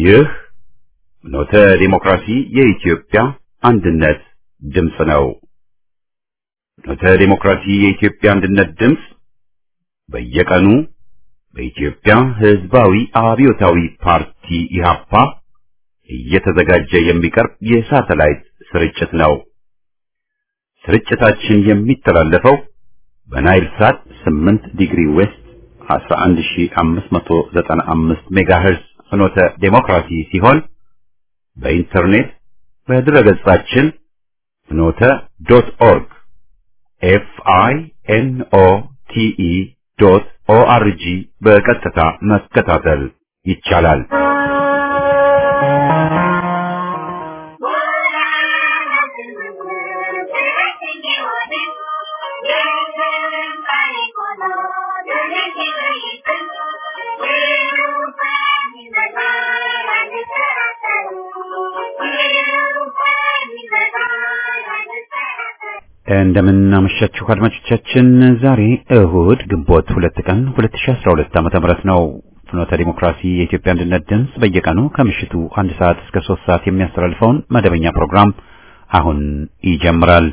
ይህ ኖተ ዲሞክራሲ የኢትዮጵያ አንድነት ድምፅ ነው። ኖተ ዲሞክራሲ የኢትዮጵያ አንድነት ድምፅ በየቀኑ በኢትዮጵያ ሕዝባዊ አብዮታዊ ፓርቲ ኢህአፓ እየተዘጋጀ የሚቀርብ የሳተላይት ስርጭት ነው። ስርጭታችን የሚተላለፈው በናይል ሳት 8 ዲግሪ ዌስት 11595 ሜጋሄርዝ ፍኖተ ዴሞክራሲ ሲሆን በኢንተርኔት በድረገጻችን ፍኖተ ዶት ኦርግ ኤፍ አይ ኤን ኦ ቲ ኢ ዶት ኦ አር ጂ በቀጥታ መከታተል ይቻላል። እንደምን አመሻችሁ አድማጮቻችን። ዛሬ እሁድ ግንቦት ሁለት ቀን 2012 ዓመተ ምህረት ነው። ፍኖተ ዲሞክራሲ የኢትዮጵያ አንድነት ድምፅ በየቀኑ ከምሽቱ አንድ ሰዓት እስከ ሶስት ሰዓት የሚያስተላልፈውን መደበኛ ፕሮግራም አሁን ይጀምራል።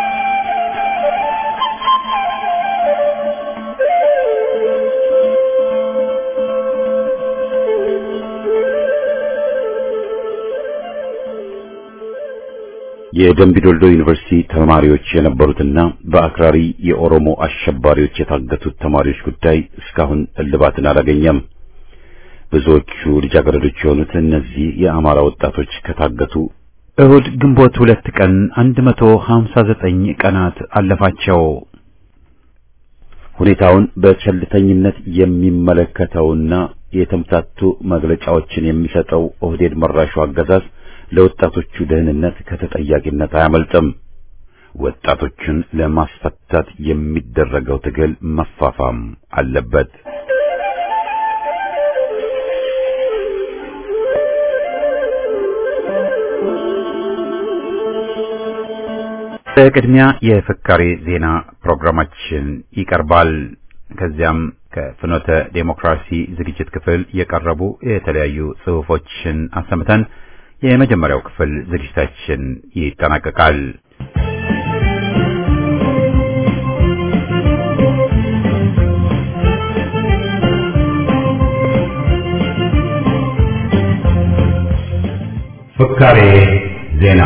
የደምቢዶልዶ ዩኒቨርሲቲ ተማሪዎች የነበሩትና በአክራሪ የኦሮሞ አሸባሪዎች የታገቱት ተማሪዎች ጉዳይ እስካሁን እልባትን አላገኘም። ብዙዎቹ ልጃገረዶች የሆኑት እነዚህ የአማራ ወጣቶች ከታገቱ እሁድ ግንቦት ሁለት ቀን 159 ቀናት አለፋቸው። ሁኔታውን በቸልተኝነት የሚመለከተውና የተምታቱ መግለጫዎችን የሚሰጠው ኦህዴድ መራሹ አገዛዝ ለወጣቶቹ ደህንነት ከተጠያቂነት አያመልጥም። ወጣቶችን ለማስፈታት የሚደረገው ትግል መፋፋም አለበት። በቅድሚያ የፍካሬ ዜና ፕሮግራማችን ይቀርባል። ከዚያም ከፍኖተ ዴሞክራሲ ዝግጅት ክፍል የቀረቡ የተለያዩ ጽሑፎችን አሰምተን የመጀመሪያው ክፍል ዝግጅታችን ይጠናቀቃል። ፍካሬ ዜና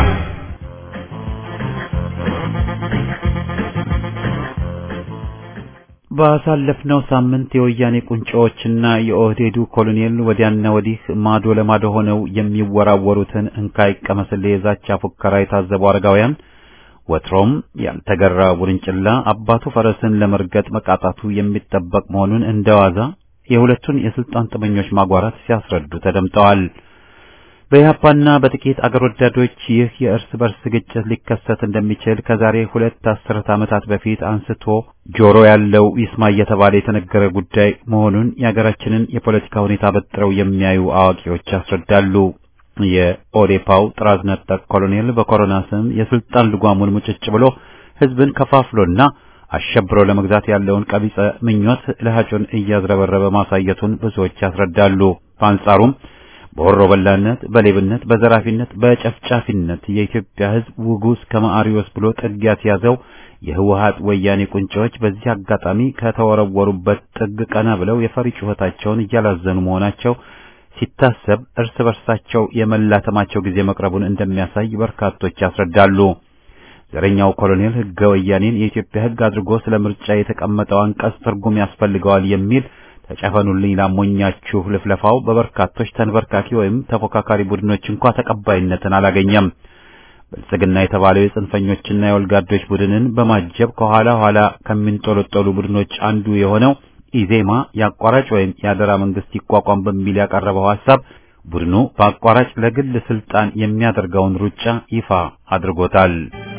ባሳለፍነው ሳምንት የወያኔ ቁንጮዎችና የኦህዴዱ ኮሎኔል ወዲያና ወዲህ ማዶ ለማዶ ሆነው የሚወራወሩትን እንካይ ቀመስል የዛቻ ፉከራ የታዘቡ አረጋውያን ወትሮም ያልተገራ ውርንጭላ አባቱ ፈረስን ለመርገጥ መቃጣቱ የሚጠበቅ መሆኑን እንደዋዛ የሁለቱን የስልጣን ጥመኞች ማጓራት ሲያስረዱ ተደምጠዋል። በኢህአፓና በጥቂት አገር ወዳዶች ይህ የእርስ በርስ ግጭት ሊከሰት እንደሚችል ከዛሬ ሁለት አስርት ዓመታት በፊት አንስቶ ጆሮ ያለው ይስማ እየተባለ የተነገረ ጉዳይ መሆኑን የሀገራችንን የፖለቲካ ሁኔታ በጥረው የሚያዩ አዋቂዎች ያስረዳሉ። የኦዴፓው ጥራዝ ነጠቅ ኮሎኔል በኮሮና ስም የስልጣን ልጓሙን ሙጭጭ ብሎ ህዝብን ከፋፍሎና አሸብሮ ለመግዛት ያለውን ቀቢጸ ምኞት ለሀጩን እያዝረበረበ ማሳየቱን ብዙዎች ያስረዳሉ። በአንጻሩም በወሮ በላነት፣ በሌብነት፣ በዘራፊነት፣ በጨፍጫፊነት የኢትዮጵያ ህዝብ ውጉስ ከማአሪዎስ ብሎ ጥግ ያስያዘው የህወሀት ወያኔ ቁንጮዎች በዚህ አጋጣሚ ከተወረወሩበት ጥግ ቀና ብለው የፈሪ ጩኸታቸውን እያላዘኑ መሆናቸው ሲታሰብ እርስ በርሳቸው የመላተማቸው ጊዜ መቅረቡን እንደሚያሳይ በርካቶች ያስረዳሉ። ዘረኛው ኮሎኔል ህገ ወያኔን የኢትዮጵያ ህግ አድርጎ ስለ ምርጫ የተቀመጠው አንቀጽ ትርጉም ያስፈልገዋል የሚል ተጨፈኑልኝ ላሞኛችሁ ልፍለፋው በበርካቶች ተንበርካኪ ወይም ተፎካካሪ ቡድኖች እንኳ ተቀባይነትን አላገኘም። ብልጽግና የተባለው የጽንፈኞችና የወልጋዶች ቡድንን በማጀብ ከኋላ ኋላ ከሚንጦለጦሉ ቡድኖች አንዱ የሆነው ኢዜማ የአቋራጭ ወይም የአደራ መንግስት ይቋቋም በሚል ያቀረበው ሐሳብ ቡድኑ በአቋራጭ ለግል ስልጣን የሚያደርገውን ሩጫ ይፋ አድርጎታል።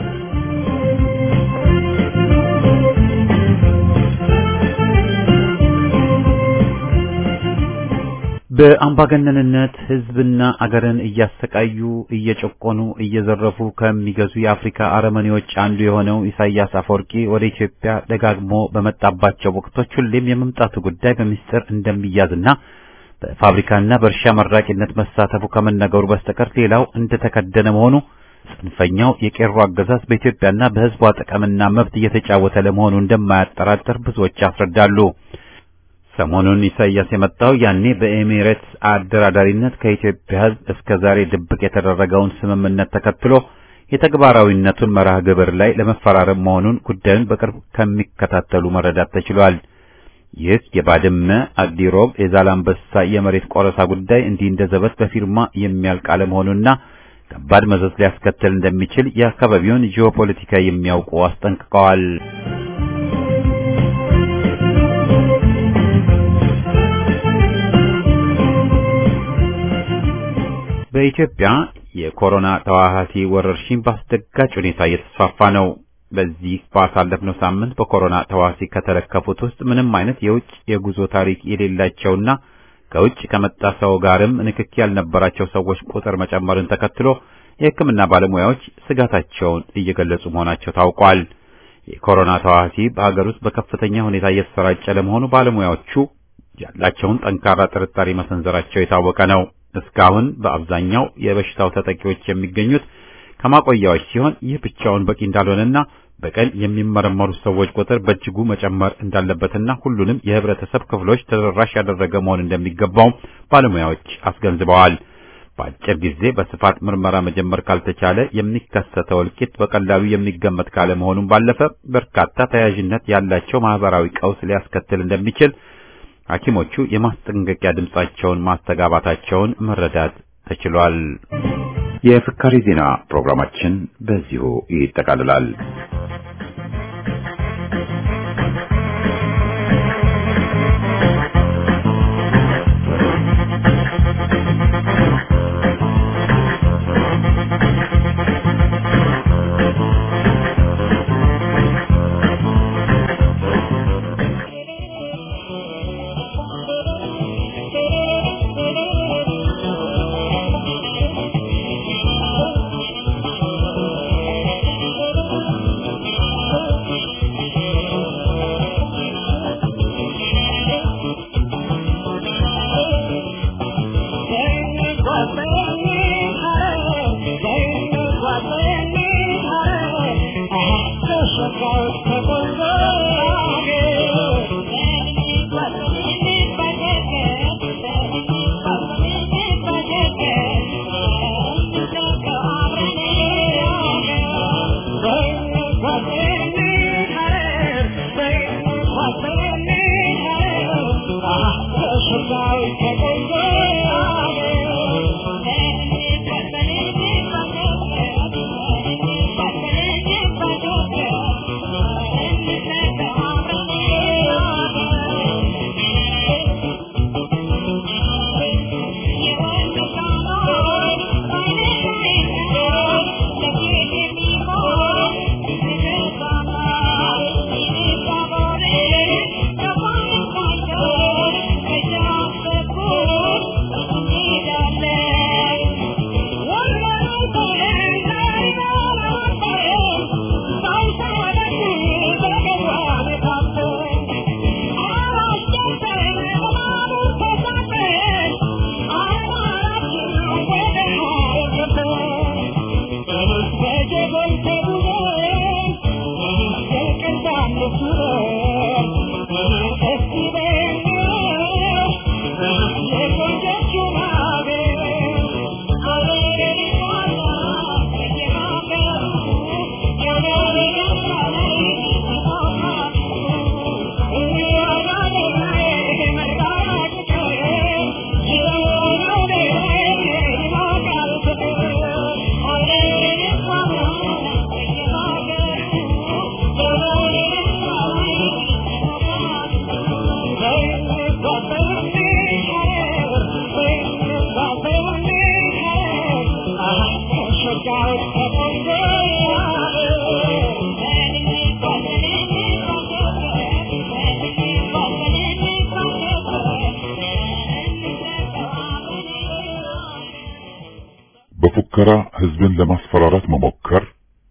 በአምባገነንነት ህዝብና አገርን እያሰቃዩ እየጨቆኑ እየዘረፉ ከሚገዙ የአፍሪካ አረመኔዎች አንዱ የሆነው ኢሳያስ አፈወርቂ ወደ ኢትዮጵያ ደጋግሞ በመጣባቸው ወቅቶች ሁሌም የመምጣቱ ጉዳይ በሚስጥር እንደሚያዝና በፋብሪካና በእርሻ መራቂነት መሳተፉ ከመነገሩ በስተቀር ሌላው እንደተከደነ መሆኑ ጽንፈኛው የቄሮ አገዛዝ በኢትዮጵያና በሕዝቧ ጥቅምና መብት እየተጫወተ ለመሆኑ እንደማያጠራጥር ብዙዎች ያስረዳሉ። ሰሞኑን ኢሳያስ የመጣው ያኔ በኤሚሬትስ አደራዳሪነት ከኢትዮጵያ ሕዝብ እስከ ዛሬ ድብቅ የተደረገውን ስምምነት ተከትሎ የተግባራዊነቱን መርሃ ግብር ላይ ለመፈራረም መሆኑን ጉዳዩን በቅርብ ከሚከታተሉ መረዳት ተችሏል። ይህ የባድመ አዲሮብ የዛላምበሳ የመሬት ቆረሳ ጉዳይ እንዲህ እንደ ዘበት በፊርማ የሚያልቅ አለመሆኑና ከባድ መዘዝ ሊያስከትል እንደሚችል የአካባቢውን ጂኦፖለቲካ የሚያውቁ አስጠንቅቀዋል። በኢትዮጵያ የኮሮና ተዋሃሲ ወረርሽኝ በአስደጋጭ ሁኔታ እየተስፋፋ ነው። በዚህ ባሳለፍነው ሳምንት በኮሮና ተዋሲ ከተለከፉት ውስጥ ምንም አይነት የውጭ የጉዞ ታሪክ የሌላቸውና ከውጭ ከመጣ ሰው ጋርም ንክኪ ያልነበራቸው ሰዎች ቁጥር መጨመርን ተከትሎ የሕክምና ባለሙያዎች ስጋታቸውን እየገለጹ መሆናቸው ታውቋል። የኮሮና ተዋሲ በሀገር ውስጥ በከፍተኛ ሁኔታ እየተሰራጨ ለመሆኑ ባለሙያዎቹ ያላቸውን ጠንካራ ጥርጣሬ መሰንዘራቸው የታወቀ ነው። እስካሁን በአብዛኛው የበሽታው ተጠቂዎች የሚገኙት ከማቆያዎች ሲሆን ይህ ብቻውን በቂ እንዳልሆነና በቀን የሚመረመሩ ሰዎች ቁጥር በእጅጉ መጨመር እንዳለበትና ሁሉንም የህብረተሰብ ክፍሎች ተደራሽ ያደረገ መሆን እንደሚገባው ባለሙያዎች አስገንዝበዋል። በአጭር ጊዜ በስፋት ምርመራ መጀመር ካልተቻለ የሚከሰተው እልቂት በቀላሉ የሚገመት ካለመሆኑም ባለፈ በርካታ ተያያዥነት ያላቸው ማህበራዊ ቀውስ ሊያስከትል እንደሚችል ሐኪሞቹ የማስጠንቀቂያ ድምጻቸውን ማስተጋባታቸውን መረዳት ተችሏል። የፍካሪ ዜና ፕሮግራማችን በዚሁ ይጠቃልላል። በፉከራ ህዝብን ለማስፈራራት መሞከር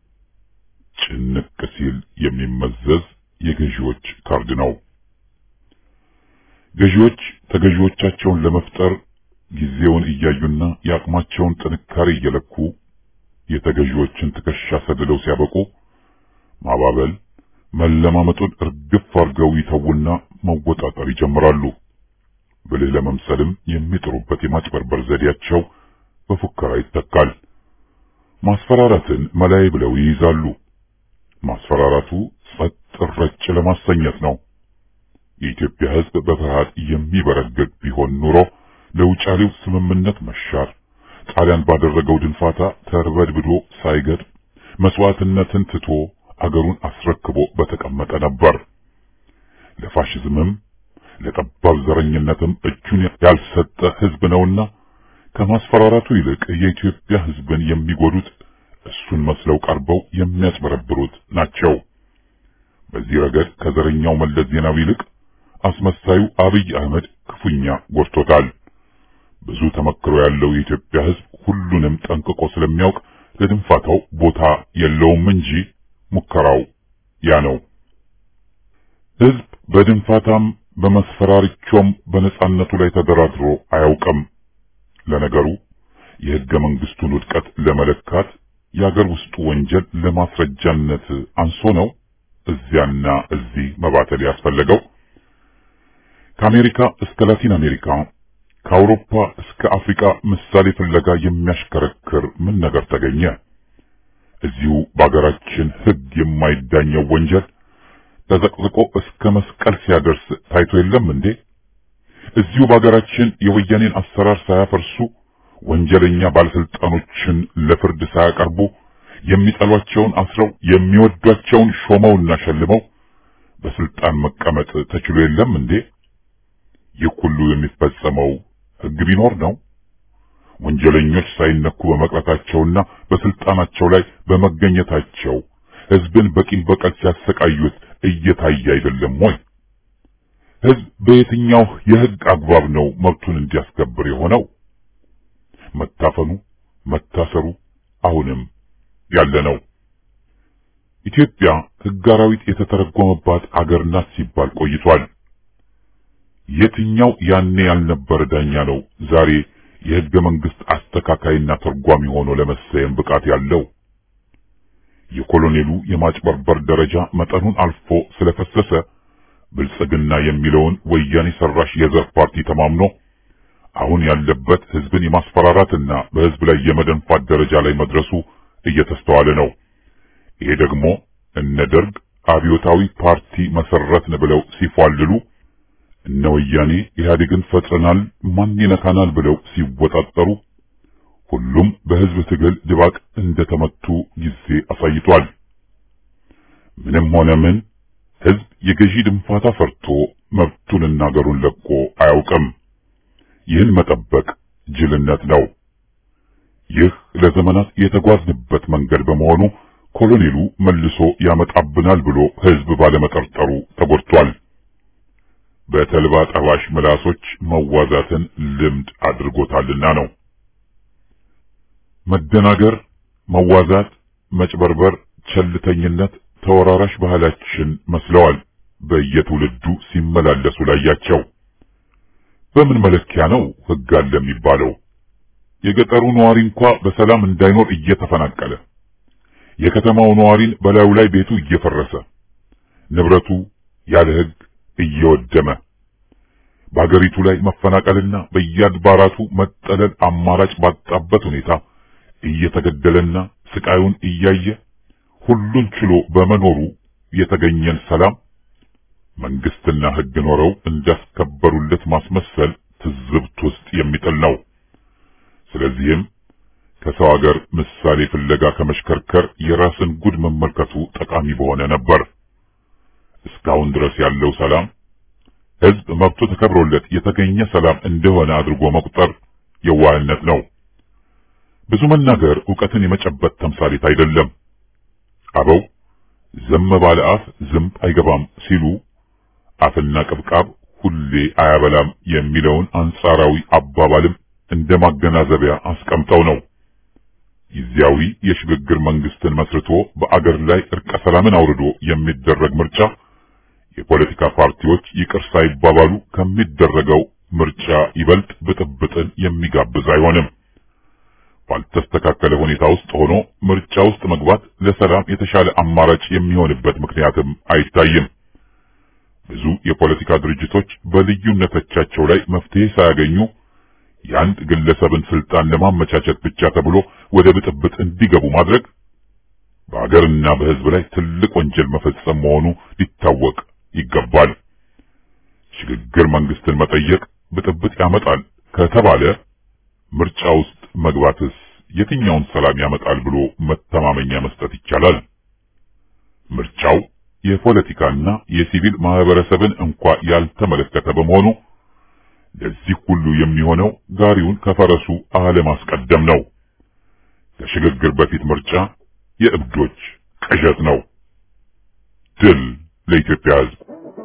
ጭንቅ ሲል የሚመዘዝ የገዢዎች ካርድ ነው። ገዢዎች ተገዢዎቻቸውን ለመፍጠር ጊዜውን እያዩና የአቅማቸውን ጥንካሬ እየለኩ የተገዢዎችን ትከሻ ሰድለው ሲያበቁ ማባበል መለማመጡን እርግፍ አድርገው ይተውና መወጣጠር ይጀምራሉ። ብልህ ለመምሰልም የሚጥሩበት የማጭበርበር ዘዴያቸው በፉከራ ይተካል። ማስፈራራትን መላይ ብለው ይይዛሉ። ማስፈራራቱ ጸጥ ረጭ ለማሰኘት ነው። የኢትዮጵያ ሕዝብ በፍርሃት የሚበረገግ ቢሆን ኑሮ ለውጫሌው ስምምነት መሻር ጣሊያን ባደረገው ድንፋታ ተርበድብዶ ሳይገድ መስዋዕትነትን ትቶ አገሩን አስረክቦ በተቀመጠ ነበር። ለፋሽዝምም ለጠባብ ዘረኝነትም እጁን ያልሰጠ ሕዝብ ነውና ከማስፈራራቱ ይልቅ የኢትዮጵያ ሕዝብን የሚጎዱት እሱን መስለው ቀርበው የሚያጭበረብሩት ናቸው። በዚህ ረገድ ከዘረኛው መለስ ዜናዊ ይልቅ አስመሳዩ አብይ አህመድ ክፉኛ ጎድቶታል። ብዙ ተመክሮ ያለው የኢትዮጵያ ሕዝብ ሁሉንም ጠንቅቆ ስለሚያውቅ ለድንፋታው ቦታ የለውም እንጂ ሙከራው ያ ነው። ሕዝብ በድንፋታም በመስፈራሪቾም በነጻነቱ ላይ ተደራድሮ አያውቅም። ለነገሩ የሕገ መንግስቱን ውድቀት ለመለካት የአገር ውስጡ ወንጀል ለማስረጃነት አንሶ ነው እዚያና እዚህ መባተል ያስፈለገው። ከአሜሪካ እስከ ላቲን አሜሪካ ከአውሮፓ እስከ አፍሪካ ምሳሌ ፍለጋ የሚያሽከረክር ምን ነገር ተገኘ? እዚሁ በአገራችን ሕግ የማይዳኘው ወንጀል ተዘቅዝቆ እስከ መስቀል ሲያደርስ ታይቶ የለም እንዴ? እዚሁ በአገራችን የወያኔን አሰራር ሳያፈርሱ ወንጀለኛ ባለስልጣኖችን ለፍርድ ሳያቀርቡ የሚጠሏቸውን አስረው የሚወዷቸውን ሾመውና ሸልመው በስልጣን መቀመጥ ተችሎ የለም እንዴ? ይህ ሁሉ የሚፈጸመው ሕግ ቢኖር ነው። ወንጀለኞች ሳይነኩ በመቅረታቸውና በስልጣናቸው ላይ በመገኘታቸው ሕዝብን በቂም በቀል ሲያሰቃዩት እየታየ አይደለም ወይ? ሕዝብ በየትኛው የሕግ አግባብ ነው መብቱን እንዲያስከብር የሆነው? መታፈኑ፣ መታሰሩ አሁንም ያለ ነው። ኢትዮጵያ ሕግ አራዊት የተተረጎመባት አገር ናት ሲባል ቆይቷል። የትኛው ያኔ ያልነበረ ዳኛ ነው ዛሬ የሕገ መንግስት አስተካካይና ተርጓሚ ሆኖ ለመሰየም ብቃት ያለው? የኮሎኔሉ የማጭበርበር ደረጃ መጠኑን አልፎ ስለፈሰሰ ብልጽግና የሚለውን ወያኔ ሰራሽ የዘር ፓርቲ ተማምኖ አሁን ያለበት ሕዝብን የማስፈራራትና በሕዝብ ላይ የመደንፋት ደረጃ ላይ መድረሱ እየተስተዋለ ነው። ይሄ ደግሞ እነ ደርግ አብዮታዊ ፓርቲ መሰረትን ብለው ሲፏልሉ እነ ወያኔ ኢህአዴግን ፈጥረናል ማን ይነካናል ብለው ሲወጣጠሩ ሁሉም በሕዝብ ትግል ድባቅ እንደተመቱ ጊዜ አሳይቷል። ምንም ሆነ ምን ሕዝብ የገዢ ድንፋታ ፈርቶ መብቱንና አገሩን ለቆ አያውቅም። ይህን መጠበቅ ጅልነት ነው። ይህ ለዘመናት የተጓዝንበት መንገድ በመሆኑ ኮሎኔሉ መልሶ ያመጣብናል ብሎ ሕዝብ ባለመጠርጠሩ ተጎድቷል። በተልባ ጠባሽ ምላሶች መዋዛትን ልምድ አድርጎታልና ነው። መደናገር፣ መዋዛት፣ መጭበርበር፣ ቸልተኝነት ተወራራሽ ባህላችን መስለዋል። በየትውልዱ ሲመላለሱ ላያቸው በምን መለኪያ ነው ሕግ አለ የሚባለው? የገጠሩ ነዋሪ እንኳ በሰላም እንዳይኖር እየተፈናቀለ የከተማው ነዋሪን በላዩ ላይ ቤቱ እየፈረሰ ንብረቱ ያለ ሕግ እየወደመ በአገሪቱ ላይ መፈናቀልና በየአድባራቱ መጠለል አማራጭ ባጣበት ሁኔታ እየተገደለና ስቃዩን እያየ ሁሉን ችሎ በመኖሩ የተገኘን ሰላም መንግስትና ሕግ ኖረው እንዳስከበሩለት ማስመሰል ትዝብት ውስጥ የሚጥል ነው። ስለዚህም ከሰው ሀገር ምሳሌ ፍለጋ ከመሽከርከር የራስን ጉድ መመልከቱ ጠቃሚ በሆነ ነበር። እስካሁን ድረስ ያለው ሰላም ሕዝብ መብቱ ተከብሮለት የተገኘ ሰላም እንደሆነ አድርጎ መቁጠር የዋህነት ነው። ብዙ መናገር ዕውቀትን የመጨበጥ ተምሳሌት አይደለም። አበው ዝም ባለ አፍ ዝንብ አይገባም ሲሉ አፍና ቅብቃብ ሁሌ አያበላም የሚለውን አንጻራዊ አባባልም እንደ ማገናዘቢያ አስቀምጠው ነው። ጊዜያዊ የሽግግር መንግስትን መስርቶ በአገር ላይ እርቀ ሰላምን አውርዶ የሚደረግ ምርጫ የፖለቲካ ፓርቲዎች ይቅር ሳይባባሉ ከሚደረገው ምርጫ ይበልጥ ብጥብጥን የሚጋብዝ አይሆንም። ባልተስተካከለ ሁኔታ ውስጥ ሆኖ ምርጫ ውስጥ መግባት ለሰላም የተሻለ አማራጭ የሚሆንበት ምክንያትም አይታይም። ብዙ የፖለቲካ ድርጅቶች በልዩነቶቻቸው ላይ መፍትሄ ሳያገኙ የአንድ ግለሰብን ስልጣን ለማመቻቸት ብቻ ተብሎ ወደ ብጥብጥ እንዲገቡ ማድረግ በሀገርና በሕዝብ ላይ ትልቅ ወንጀል መፈጸም መሆኑ ሊታወቅ ይገባል። ሽግግር መንግስትን መጠየቅ ብጥብጥ ያመጣል ከተባለ ምርጫ ውስጥ መግባትስ የትኛውን ሰላም ያመጣል ብሎ መተማመኛ መስጠት ይቻላል? ምርጫው የፖለቲካና የሲቪል ማህበረሰብን እንኳ ያልተመለከተ በመሆኑ ለዚህ ሁሉ የሚሆነው ጋሪውን ከፈረሱ አለማስቀደም ነው። ከሽግግር በፊት ምርጫ የእብዶች ቅዠት ነው። ድል ለኢትዮጵያ ሕዝብ!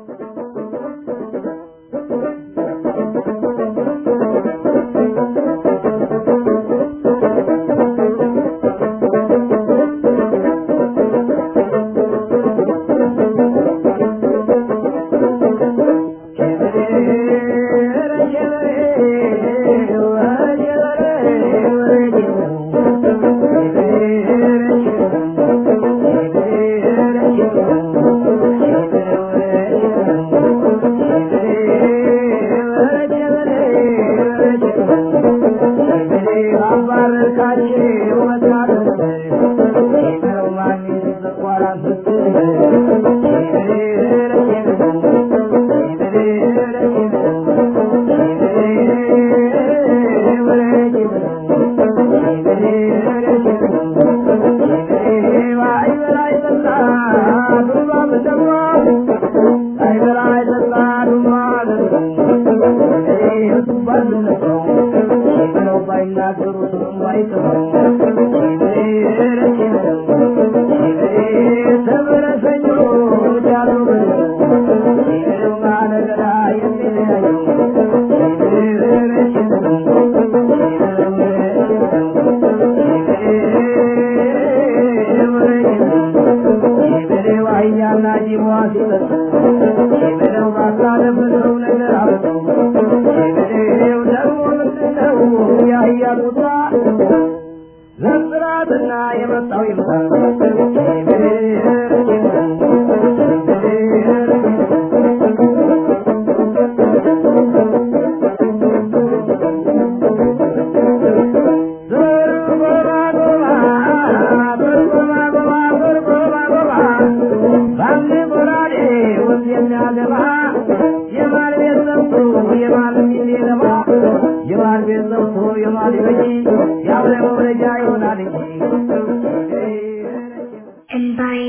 እንባዬ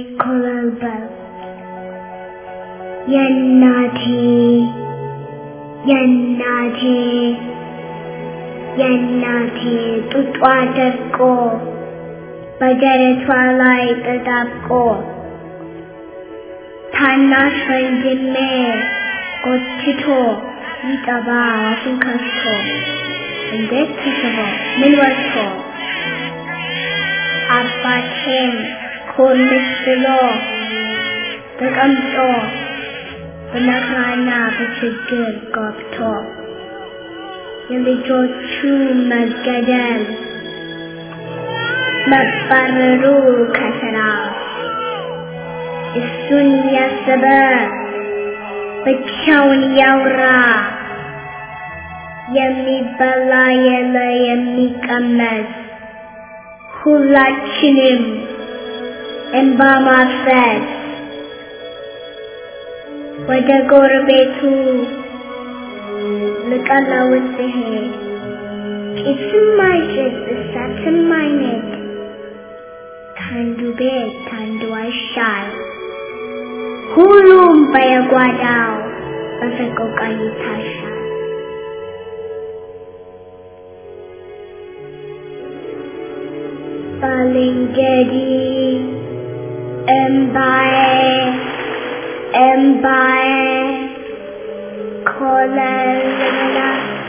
ኮበለበለ የእናቴ የእናቴ የእናቴ ጡጧ ደርቆ በደረቷ ላይ ተጣብቆ ታናሽ ወንድሜ ጎትቶ ይጠባ አፉን ከፍቶ እንዴት ተስቦ ምን ወጥቶ አባቴን ኮልስ ብሎ ተቀምጦ በመከራና በችግር ገብቶ የልጆቹ መገደል መባረሩ ከስራ እሱን ያሰበ ብቻውን ያውራ የሚበላ የለ የሚቀመስ ሁላችንም እንባ ማፍሰስ ወደ ጎረቤቱ ልቀለውስ ሲሄድ ጭስም አይጭስ እሳትም አይነድ ከአንዱ ቤት ከአንዱ አይሻል ሁሉም በየጓዳው በሰቆቃ ይታሻል። ባልንጀሪ እምባዬ እምባዬ ኮለልላ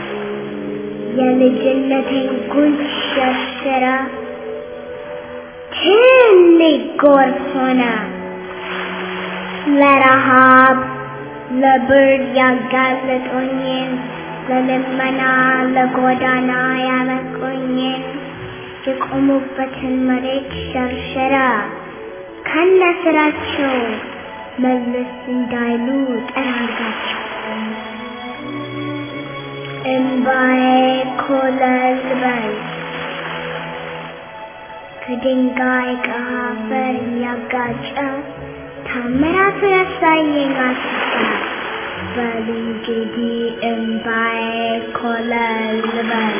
የልጅነቴን ጉንጭ ሸፍራ ትልቅ ጎርፍ ሆነ ለረሃብ ለብርድ ያጋለጡኝን ለልመና ለጎዳና ያበቁኝን የቆሙበትን መሬት ሸርሸራ ከነ ስራቸው መለስ እንዳይሉ ጠራርጋቸው እምባዬ ኮለል በል ከድንጋይ ከአፈር እያጋጨ ታምራት ያሳየኝ አስታ በል እንግዲህ እምባዬ ኮለል በል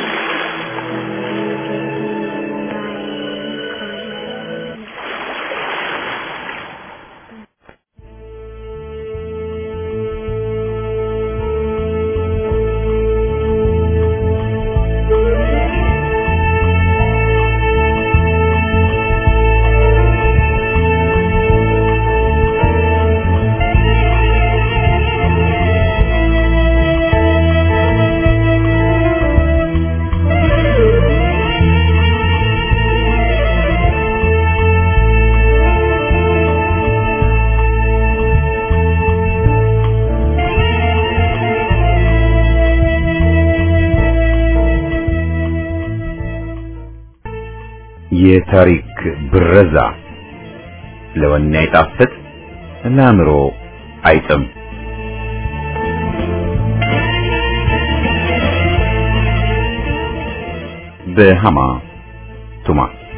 የታሪክ ብረዛ ለወኔ አይጣፍጥ ለአእምሮ አይጥም። በሃማ ቱማ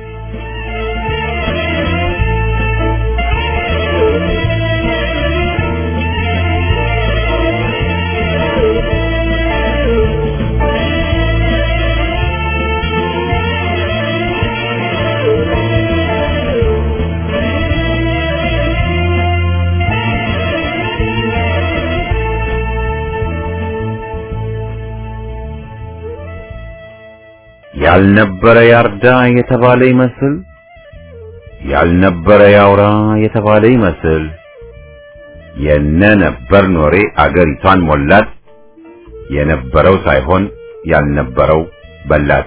ያልነበረ ያርዳ የተባለ ይመስል ያልነበረ ያውራ የተባለ ይመስል የነ ነበር ኖሬ አገሪቷን ሞላት። የነበረው ሳይሆን ያልነበረው በላት።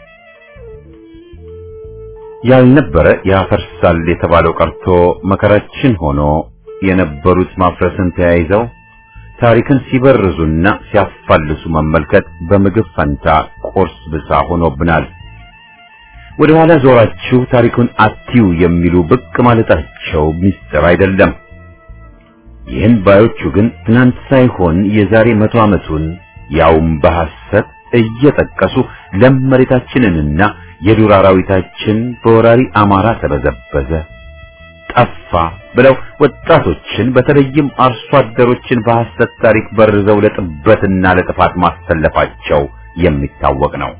ያልነበረ ያፈርሳል የተባለው ቀርቶ መከራችን ሆኖ የነበሩት ማፍረስን ተያይዘው ታሪክን ሲበርዙና ሲያፋልሱ መመልከት በምግብ ፈንታ ቁርስ ብሳ ሆኖብናል። ወደ ኋላ ዞራችሁ ታሪኩን አትዩ የሚሉ ብቅ ማለታቸው ሚስጥር አይደለም። ይህን ባዮቹ ግን ትናንት ሳይሆን የዛሬ መቶ ዓመቱን ያውም በሐሰት እየጠቀሱ ለም መሬታችንንና የዱር አራዊታችን በወራሪ አማራ ተበዘበዘ፣ ጠፋ ብለው ወጣቶችን በተለይም አርሶ አደሮችን በሐሰት ታሪክ በርዘው ለጥበትና ለጥፋት ማሰለፋቸው የሚታወቅ ነው።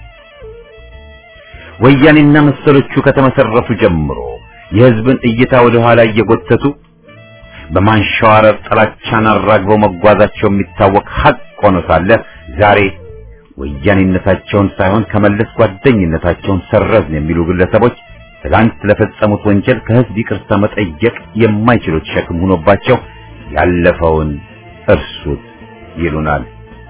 ወያኔና መሰሎቹ ከተመሰረቱ ጀምሮ የሕዝብን እይታ ወደ ኋላ እየጎተቱ በማንሸዋረር ጥላቻን አራግበው መጓዛቸው የሚታወቅ ሐቅ ሆኖ ሳለ ዛሬ ወያኔነታቸውን ሳይሆን ከመለስ ጓደኝነታቸውን ሰረዝን የሚሉ ግለሰቦች ትላንት ለፈጸሙት ወንጀል ከሕዝብ ይቅርታ መጠየቅ የማይችሉት ሸክም ሆኖባቸው ያለፈውን እርሱት ይሉናል።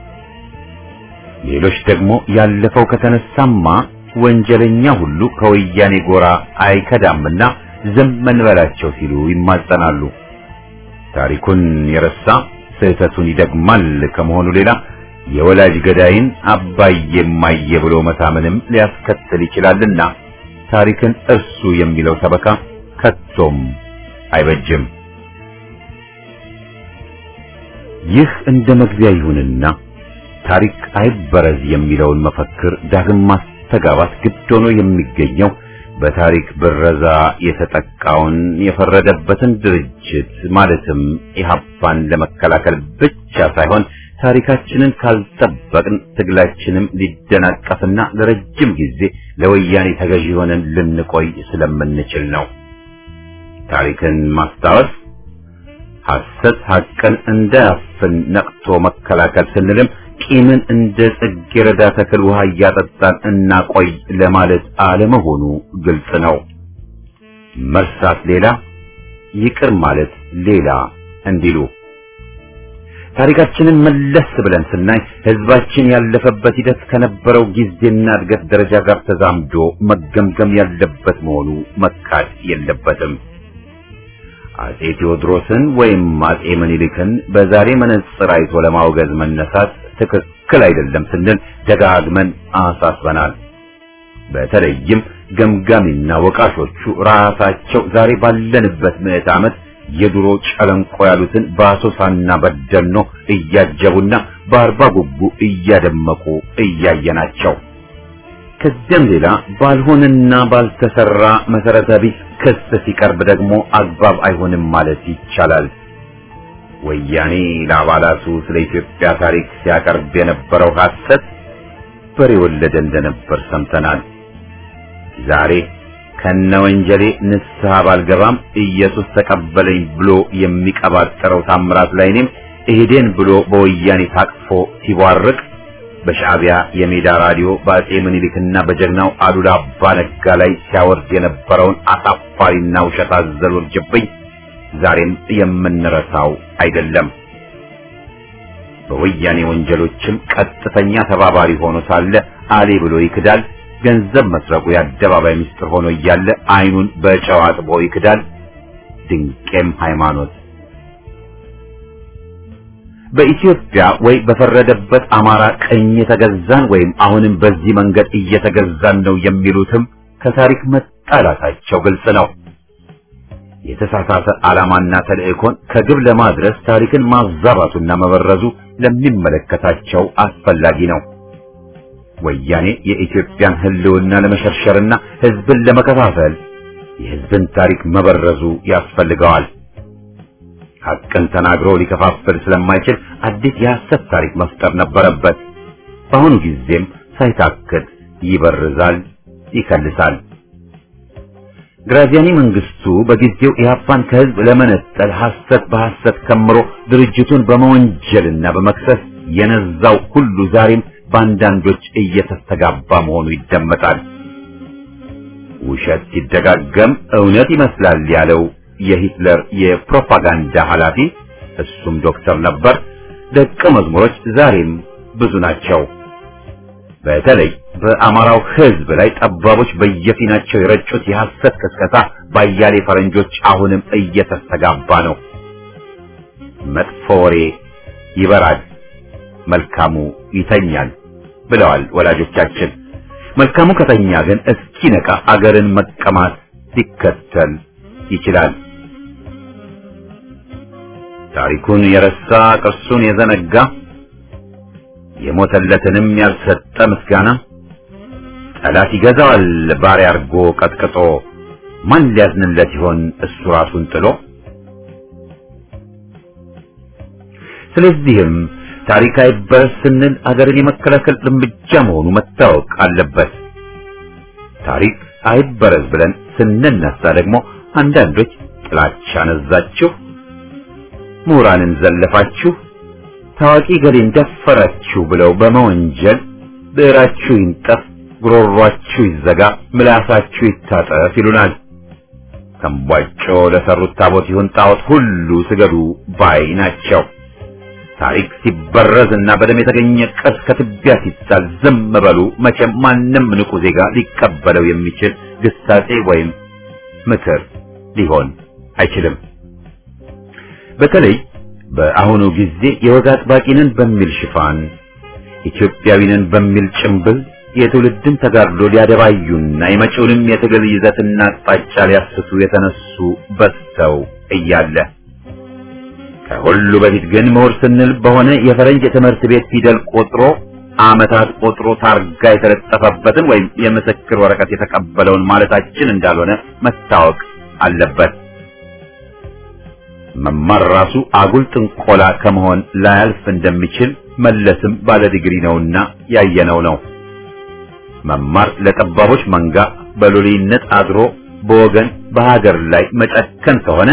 ሌሎች ደግሞ ያለፈው ከተነሳማ ወንጀለኛ ሁሉ ከወያኔ ጎራ አይከዳምና ዝም እንበላቸው ሲሉ ይማጸናሉ። ታሪኩን የረሳ ስህተቱን ይደግማል ከመሆኑ ሌላ የወላጅ ገዳይን አባዬ እማዬ ብሎ መታመንም ሊያስከትል ይችላልና ታሪክን እርሱ የሚለው ሰበካ ከቶም አይበጅም። ይህ እንደ መግቢያ ይሁንና ታሪክ አይበረዝ የሚለውን መፈክር ዳግም ማስተጋባት ግድ ሆኖ የሚገኘው በታሪክ ብረዛ የተጠቃውን የፈረደበትን ድርጅት ማለትም ኢህአፓን ለመከላከል ብቻ ሳይሆን ታሪካችንን ካልጠበቅን ትግላችንም ሊደናቀፍና ለረጅም ጊዜ ለወያኔ ተገዢ ሆነን ልንቆይ ስለምንችል ነው። ታሪክን ማስታወስ ሐሰት ሐቅን እንዳያፍን ነቅቶ መከላከል ስንልም ቂምን እንደ ጽጌረዳ ተክል ውሃ እያጠጣን እናቆይ ለማለት አለመሆኑ ግልጽ ነው። መርሳት ሌላ፣ ይቅር ማለት ሌላ እንዲሉ ታሪካችንን መለስ ብለን ስናይ ህዝባችን ያለፈበት ሂደት ከነበረው ጊዜና እድገት ደረጃ ጋር ተዛምዶ መገምገም ያለበት መሆኑ መካድ የለበትም። አጼ ቴዎድሮስን ወይም አጼ ምኒልክን በዛሬ መነጽር አይቶ ለማውገዝ መነሳት ትክክል አይደለም ስንል ደጋግመን አሳስበናል። በተለይም ገምጋሚና ወቃሾቹ ራሳቸው ዛሬ ባለንበት ምዕት ዓመት የድሮ ጨለንቆ ያሉትን በአሶሳና በደኖ እያጀቡና በአርባ ጉጉ እያደመቁ እያየናቸው ከዚያም ሌላ ባልሆነና ባልተሰራ መሰረተ ቢስ ክስ ሲቀርብ ደግሞ አግባብ አይሆንም ማለት ይቻላል። ወያኔ ለአባላቱ ስለ ኢትዮጵያ ታሪክ ሲያቀርብ የነበረው ሐሰት በሬ ወለደ እንደነበር ሰምተናል። ዛሬ ከነ ወንጀሌ ንስሐ ባልገባም ኢየሱስ ተቀበለኝ ብሎ የሚቀባጠረው ታምራት ላይኔም እሄዴን ብሎ በወያኔ ታቅፎ ሲቧርቅ በሻዕቢያ የሜዳ ራዲዮ በአጼ ምኒልክና በጀግናው አሉላ አባ ነጋ ላይ ሲያወርድ የነበረውን አሳፋሪና ውሸት አዘል ውርጅብኝ ዛሬም የምንረሳው አይደለም። በወያኔ ወንጀሎችም ቀጥተኛ ተባባሪ ሆኖ ሳለ አሌ ብሎ ይክዳል። ገንዘብ መስረቁ የአደባባይ ምስጢር ሆኖ እያለ አይኑን በጨው አጥቦ ይክዳል። ድንቄም ሃይማኖት በኢትዮጵያ ወይ በፈረደበት አማራ ቀኝ የተገዛን ወይም አሁንም በዚህ መንገድ እየተገዛን ነው የሚሉትም ከታሪክ መጣላታቸው ግልጽ ነው። የተሳሳተ ዓላማና ተልእኮን ከግብ ለማድረስ ታሪክን ማዛባቱና መበረዙ ለሚመለከታቸው አስፈላጊ ነው። ወያኔ የኢትዮጵያን ሕልውና ለመሸርሸርና ሕዝብን ለመከፋፈል የሕዝብን ታሪክ መበረዙ ያስፈልገዋል። ሐቅን ተናግሮ ሊከፋፍል ስለማይችል አዲስ የሐሰት ታሪክ መፍጠር ነበረበት። በአሁኑ ጊዜም ሳይታክት ይበርዛል፣ ይከልሳል። ግራዚያኒ መንግስቱ በጊዜው ኢህአፓን ከህዝብ ለመነጠል ሐሰት በሐሰት ከምሮ ድርጅቱን በመወንጀልና በመክሰስ የነዛው ሁሉ ዛሬም በአንዳንዶች እየተስተጋባ መሆኑ ይደመጣል። ውሸት ሲደጋገም እውነት ይመስላል ያለው የሂትለር የፕሮፓጋንዳ ኃላፊ እሱም ዶክተር ነበር። ደቀ መዝሙሮች ዛሬም ብዙ ናቸው። በተለይ በአማራው ህዝብ ላይ ጠባቦች በየፊናቸው የረጩት የሐሰት ቅስቀሳ ባያሌ ፈረንጆች አሁንም እየተስተጋባ ነው። መጥፎ ወሬ ይበራል፣ መልካሙ ይተኛል ብለዋል ወላጆቻችን። መልካሙ ከተኛ ግን እስኪነቃ አገርን መቀማት ሊከተል ይችላል። ታሪኩን የረሳ ቅርሱን የዘነጋ የሞተለትንም ያልሰጠ ምስጋና ጠላት ይገዛዋል ባሪያ አርጎ ቀጥቅጦ ማን ሊያዝንለት ይሆን እሱ ራሱን ጥሎ። ስለዚህም ታሪክ አይበረስ ስንል አገርን የመከላከል እርምጃ መሆኑ መታወቅ አለበት። ታሪክ አይበረዝ ብለን ስንነሳ ደግሞ አንዳንዶች ጥላቻ ነዛችሁ፣ ምሁራንን ዘለፋችሁ፣ ታዋቂ ገሌን ደፈራችሁ ብለው በመወንጀል ብዕራችሁ ይንጠፍ፣ ጉሮሯችሁ ይዘጋ፣ ምላሳችሁ ይታጠፍ ይሉናል። ተንቧጮ ለሰሩት ታቦት ይሁን ጣዖት ሁሉ ስገዱ ባይ ናቸው። ታሪክ ሲበረዝ እና በደም የተገኘ ቅርስ ከትቢያ ሲጣል ዝም በሉ። መቼም ማንም ንቁ ዜጋ ሊቀበለው የሚችል ግሳጼ ወይም ምክር ሊሆን አይችልም። በተለይ በአሁኑ ጊዜ የወግ አጥባቂንን በሚል ሽፋን ኢትዮጵያዊንን በሚል ጭምብል የትውልድን ተጋድሎ ሊያደባዩና የመጪውንም የትግል ይዘትና አቅጣጫ ሊያስቱ የተነሱ በዝተው እያለ ከሁሉ በፊት ግን ምሁር ስንል በሆነ የፈረንጅ የትምህርት ቤት ፊደል ቆጥሮ ዓመታት ቆጥሮ ታርጋ የተለጠፈበትን ወይም የምስክር ወረቀት የተቀበለውን ማለታችን እንዳልሆነ መታወቅ አለበት። መማር ራሱ አጉል ጥንቆላ ከመሆን ላያልፍ እንደሚችል መለስም ባለ ዲግሪ ነውና ያየነው ነው። መማር ለጠባቦች መንጋ በሎሌነት አድሮ በወገን በሀገር ላይ መጨከን ከሆነ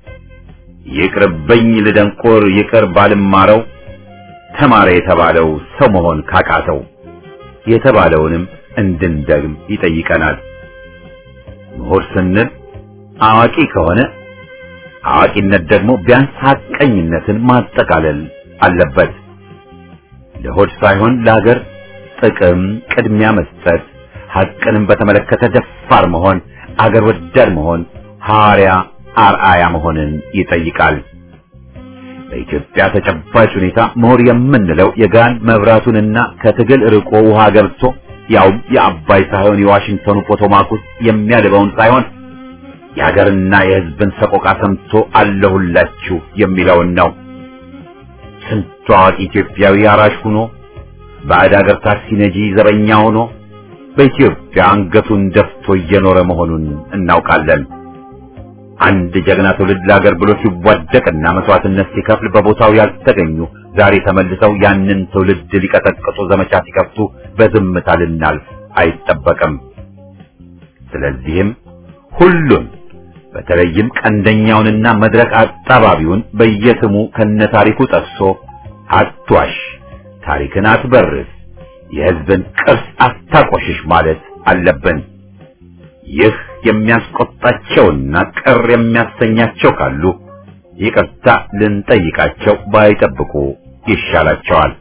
ይቅርብኝ ልደንቆር ይቅር ባልማረው ተማረ የተባለው ሰው መሆን ካቃተው የተባለውንም እንድንደግም ይጠይቀናል። ምሁር ስንል አዋቂ ከሆነ አዋቂነት ደግሞ ቢያንስ ሐቀኝነትን ማጠቃለል አለበት። ለሆድ ሳይሆን ለሀገር ጥቅም ቅድሚያ መስጠት፣ ሐቅንም በተመለከተ ደፋር መሆን፣ አገር ወዳድ መሆን፣ ሐዋርያ አርአያ መሆንን ይጠይቃል። በኢትዮጵያ ተጨባጭ ሁኔታ ምሁር የምንለው የጋን መብራቱንና ከትግል ርቆ ውሃ ገብቶ ያውም የአባይ ሳይሆን የዋሽንግተኑ ፖቶማክ ውስጥ የሚያልበውን ሳይሆን የሀገርና የሕዝብን ሰቆቃ ሰምቶ አለሁላችሁ የሚለውን ነው። ስንቱ አዋቂ ኢትዮጵያዊ አራሽ ሆኖ ባዕድ ሀገር ታክሲ ነጂ ዘበኛ ሆኖ በኢትዮጵያ አንገቱን ደፍቶ እየኖረ መሆኑን እናውቃለን። አንድ ጀግና ትውልድ ለሀገር ብሎ ሲዋደቅና መስዋዕትነት ሲከፍል በቦታው ያልተገኙ ዛሬ ተመልሰው ያንን ትውልድ ሊቀጠቅጡ ዘመቻ ሲከፍቱ በዝምታ ልናልፍ አይጠበቅም። ስለዚህም ሁሉን በተለይም ቀንደኛውንና መድረክ አጣባቢውን በየስሙ ከነታሪኩ ጠቅሶ አትዋሽ፣ ታሪክን አትበርስ፣ የሕዝብን ቅርስ አታቆሽሽ ማለት አለብን። ይህ የሚያስቆጣቸውና ቅር የሚያሰኛቸው ካሉ ይቅርታ ልንጠይቃቸው ባይጠብቁ ይሻላቸዋል።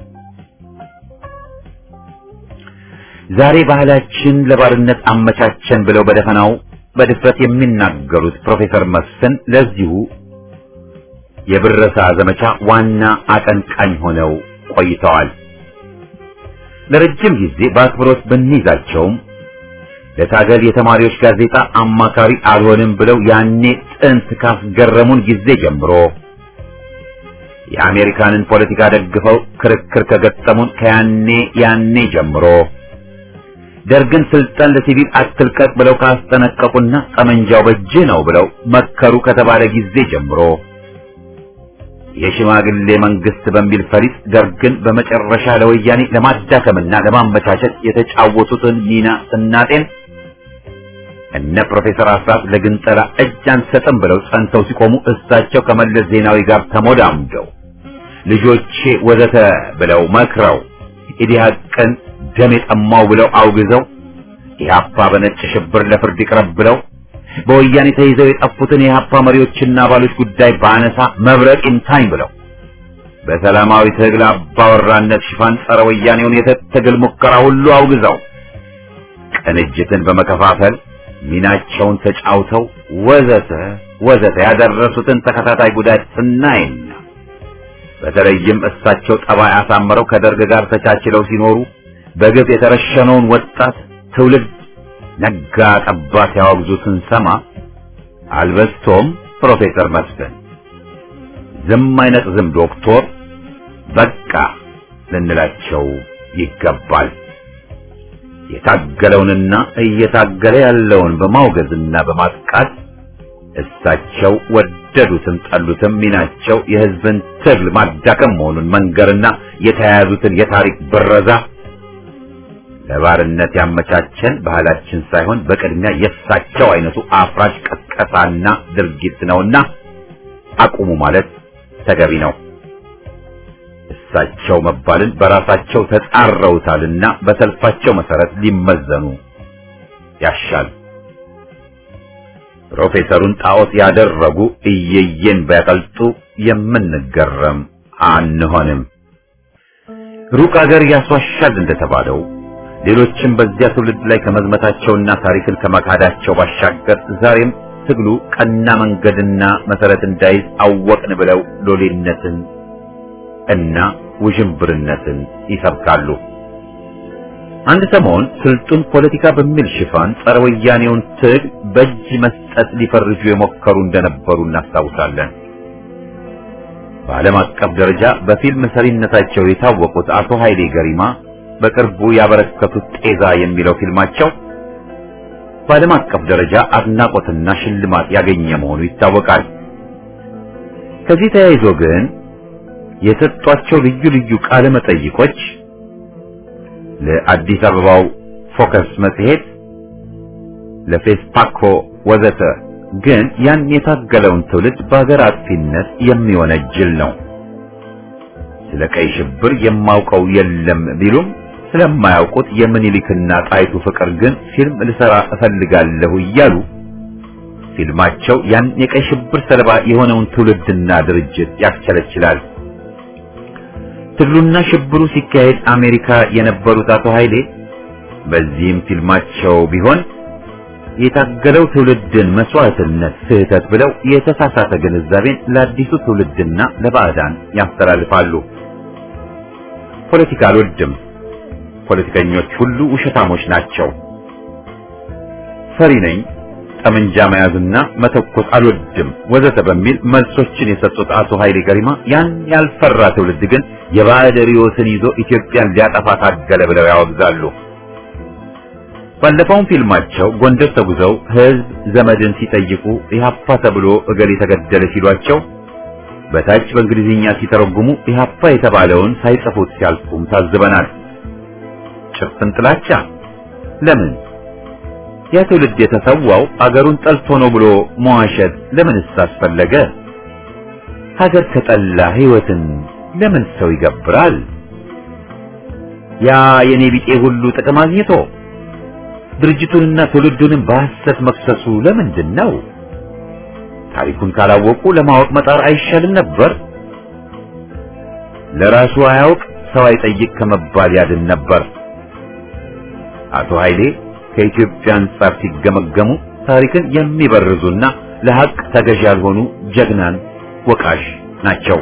ዛሬ ባህላችን ለባርነት አመቻቸን ብለው በደፈናው በድፍረት የሚናገሩት ፕሮፌሰር መስፍን ለዚሁ የብረሳ ዘመቻ ዋና አቀንቃኝ ሆነው ቆይተዋል። ለረጅም ጊዜ በአክብሮት ብንይዛቸውም ለታገል የተማሪዎች ጋዜጣ አማካሪ አልሆንም ብለው ያኔ ጥንት ካስገረሙን ጊዜ ጀምሮ የአሜሪካንን ፖለቲካ ደግፈው ክርክር ከገጠሙን ከያኔ ያኔ ጀምሮ ደርግን ስልጣን ለሲቪል አትልቀቅ ብለው ካስጠነቀቁና ጠመንጃው በእጅህ ነው ብለው መከሩ ከተባለ ጊዜ ጀምሮ የሽማግሌ መንግስት በሚል ፈሊጥ ደርግን በመጨረሻ ለወያኔ ለማዳከምና ለማመቻቸት የተጫወቱትን ሚና ስናጤን እነ ፕሮፌሰር አስራት ለግንጠላ እጅ አንሰጥም ብለው ጸንተው ሲቆሙ እሳቸው ከመለስ ዜናዊ ጋር ተሞዳምደው ልጆቼ ወዘተ ብለው መክረው ኢዲሃቅን ደም የጠማው ብለው አውግዘው ኢህአፓ በነጭ ሽብር ለፍርድ ይቅረብ ብለው በወያኔ ተይዘው የጠፉትን የኢህአፓ መሪዎችና አባሎች ጉዳይ በአነሳ መብረቅ ይምታኝ ብለው በሰላማዊ ትግል አባወራነት ሽፋን ጸረ ወያኔውን የትግል ሙከራ ሁሉ አውግዘው ቅንጅትን በመከፋፈል ሚናቸውን ተጫውተው ወዘተ ወዘተ ያደረሱትን ተከታታይ ጉዳት ስናይና በተለይም እሳቸው ጠባይ አሳምረው ከደርግ ጋር ተቻችለው ሲኖሩ በግፍ የተረሸነውን ወጣት ትውልድ ነጋ ጠባ ሲያወግዙ ስንሰማ አልበስቶም ፕሮፌሰር መስፍን ዝም አይነት ዝም ዶክቶር በቃ ልንላቸው ይገባል። የታገለውንና እየታገለ ያለውን በማውገዝና በማጥቃት እሳቸው ወደዱትም ጠሉትም ሚናቸው የሕዝብን ትግል ማዳከም መሆኑን መንገርና የተያያዙትን የታሪክ ብረዛ ለባርነት ያመቻቸን ባህላችን ሳይሆን በቅድሚያ የእሳቸው አይነቱ አፍራሽ ቀስቀሳና ድርጊት ነውና አቁሙ ማለት ተገቢ ነው። እሳቸው መባልን በራሳቸው ተጻረውታልና በሰልፋቸው መሰረት ሊመዘኑ ያሻል። ፕሮፌሰሩን ጣዖት ያደረጉ እየየን ቢያቀልጡ የምንገረም አንሆንም። ሩቅ አገር ያስዋሻል እንደተባለው ሌሎችም በዚያ ትውልድ ላይ ከመዝመታቸውና ታሪክን ከመካዳቸው ባሻገር ዛሬም ትግሉ ቀና መንገድና መሰረት እንዳይዝ አወቅን ብለው ሎሌነትን እና ውዥንብርነትን ይሰብካሉ። አንድ ሰሞን ስልጡን ፖለቲካ በሚል ሽፋን ጸረ ወያኔውን ትግል በእጅ መስጠት ሊፈርጁ የሞከሩ እንደነበሩ እናስታውሳለን። በዓለም አቀፍ ደረጃ በፊልም ሰሪነታቸው የታወቁት አቶ ኃይሌ ገሪማ በቅርቡ ያበረከቱት ጤዛ የሚለው ፊልማቸው በዓለም አቀፍ ደረጃ አድናቆትና ሽልማት ያገኘ መሆኑ ይታወቃል። ከዚህ ተያይዞ ግን የሰጧቸው ልዩ ልዩ ቃለ መጠይቆች ለአዲስ አበባው ፎከስ መጽሔት፣ ለፌስፓኮ ወዘተ ግን ያን የታገለውን ትውልድ በሀገር አጥፊነት የሚወነጅል ነው። ስለ ቀይ ሽብር የማውቀው የለም ቢሉም ስለማያውቁት የምኒልክና ጣይቱ ፍቅር ግን ፊልም ልሰራ እፈልጋለሁ እያሉ ፊልማቸው ያን የቀይ ሽብር ሰለባ የሆነውን ትውልድና ድርጅት ያስቸለችላል። ትግሉና ሽብሩ ሲካሄድ አሜሪካ የነበሩት አቶ ኃይሌ በዚህም ፊልማቸው ቢሆን የታገለው ትውልድን መስዋዕትነት ስህተት ብለው የተሳሳተ ግንዛቤን ለአዲሱ ትውልድና ለባዕዳን ያስተላልፋሉ። ፖለቲካ አልወድም፣ ፖለቲከኞች ሁሉ ውሸታሞች ናቸው፣ ፈሪ ነኝ፣ ጠመንጃ መያዝና መተኮስ አልወድም ወዘተ በሚል መልሶችን የሰጡት አቶ ኃይሌ ገሪማ ያን ያልፈራ ትውልድ ግን የባዕድ ርዕዮትን ይዞ ኢትዮጵያን ሊያጠፋ ታገለ ብለው ያወግዛሉ። ባለፈውም ፊልማቸው ጎንደር ተጉዘው ሕዝብ ዘመድን ሲጠይቁ ኢህአፓ ተብሎ እገሌ ተገደለ ሲሏቸው በታች በእንግሊዝኛ ሲተረጉሙ ኢህአፓ የተባለውን ሳይጽፉት ሲያልፉም ታዝበናል። ጭፍን ጥላቻ ለምን? ያ ትውልድ የተሰዋው አገሩን ጠልቶ ነው ብሎ መዋሸት ለምንስ አስፈለገ? ሀገር ከጠላ ሕይወትን ለምን ሰው ይገብራል? ያ የኔ ቢጤ ሁሉ ጥቅም አግኝቶ ድርጅቱንና ትውልዱንም በሐሰት መክሰሱ ለምንድን ነው? ታሪኩን ካላወቁ ለማወቅ መጣር አይሻልም ነበር? ለራሱ አያውቅ ሰው አይጠይቅ ከመባል ያድን ነበር። አቶ ኃይሌ ከኢትዮጵያ አንጻር ሲገመገሙ ታሪክን የሚበርዙና ለሐቅ ተገዥ ያልሆኑ ጀግናን ወቃሽ ናቸው።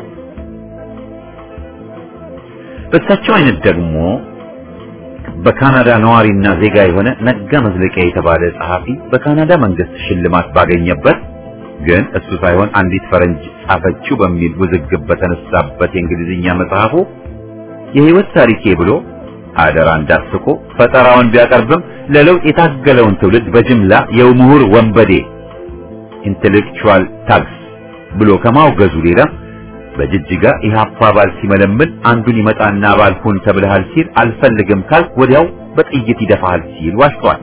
በእሳቸው አይነት ደግሞ በካናዳ ነዋሪና ዜጋ የሆነ ነጋ መዝለቂያ የተባለ ጸሐፊ በካናዳ መንግስት ሽልማት ባገኘበት ግን እሱ ሳይሆን አንዲት ፈረንጅ ጻፈችው በሚል ውዝግብ በተነሳበት የእንግሊዝኛ መጽሐፉ የህይወት ታሪኬ ብሎ አደራ እንዳስቆ ፈጠራውን ቢያቀርብም ለለውጥ የታገለውን ትውልድ በጅምላ የምሁር ወንበዴ ኢንቴሌክቹዋል ታግስ ብሎ ከማውገዙ ሌላ በጅጅጋ ኢህአፓ አባል ሲመለምን አንዱን ይመጣና አባል ሁን ተብለሃል ሲል አልፈልግም ካልክ ወዲያው በጥይት ይደፋሃል ሲል ዋሽቷል።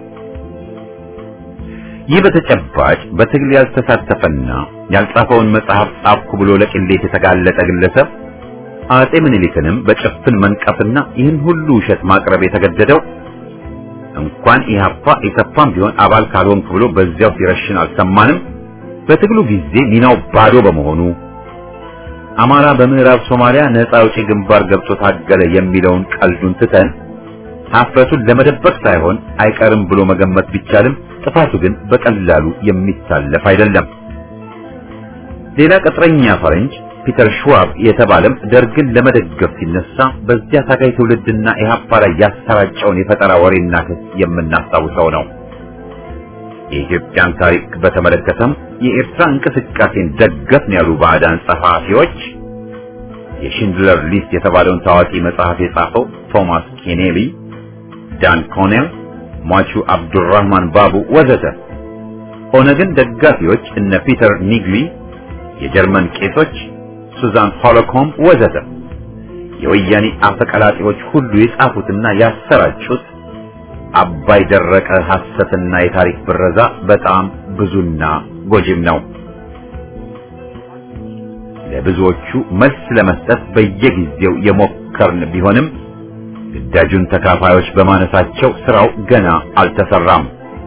ይህ በተጨባጭ በትግል ያልተሳተፈና ያልጻፈውን መጽሐፍ ጻፍኩ ብሎ ለቅሌት የተጋለጠ ግለሰብ አጼ ምኒልክንም በጭፍን መንቀፍና ይህን ሁሉ ውሸት ማቅረብ የተገደደው እንኳን ኢህአፓ ኢሰፓም ቢሆን አባል ካልሆንክ ብሎ በዚያው ሲረሽን አልሰማንም። በትግሉ ጊዜ ሚናው ባዶ በመሆኑ አማራ በምዕራብ ሶማሊያ ነፃ አውጪ ግንባር ገብቶ ታገለ የሚለውን ቀልዱን ትተን ሀፍረቱን ለመደበቅ ሳይሆን አይቀርም ብሎ መገመት ቢቻልም ጥፋቱ ግን በቀላሉ የሚታለፍ አይደለም። ሌላ ቅጥረኛ ፈረንጅ ፒተር ሽዋብ የተባለም ደርግን ለመደገፍ ሲነሳ በዚያ ታጋይ ትውልድና ኢህአፓ ላይ ያሰራጨውን የፈጠራ ወሬና ክስ የምናስታውሰው ነው። የኢትዮጵያን ታሪክ በተመለከተም የኤርትራ እንቅስቃሴን ደገፍን ያሉ ባዕዳን ጸሐፊዎች የሽንድለር ሊስት የተባለውን ታዋቂ መጽሐፍ የጻፈው ቶማስ ኬኔሊ፣ ዳን ኮኔል፣ ሟቹ አብዱራህማን ባቡ ወዘተ ኦነግን ደጋፊዎች እነ ፒተር ኒግሊ፣ የጀርመን ቄሶች ሱዛን ሆሎኮም ወዘተ የወያኔ አፈቀላጤዎች ሁሉ የጻፉትና ያሰራጩት አባይ ደረቀ ሐሰትና የታሪክ ብረዛ በጣም ብዙና ጎጂም ነው። ለብዙዎቹ መልስ ለመስጠት በየጊዜው የሞከርን ቢሆንም ግዳጁን ተካፋዮች በማነሳቸው ስራው ገና አልተሰራም።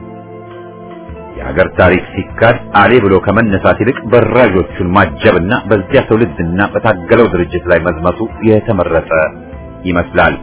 የሀገር ታሪክ ሲካድ አሌ ብሎ ከመነሳት ይልቅ በራዦቹን ማጀብና በዚያ ትውልድና በታገለው ድርጅት ላይ መዝመቱ የተመረጠ ይመስላል።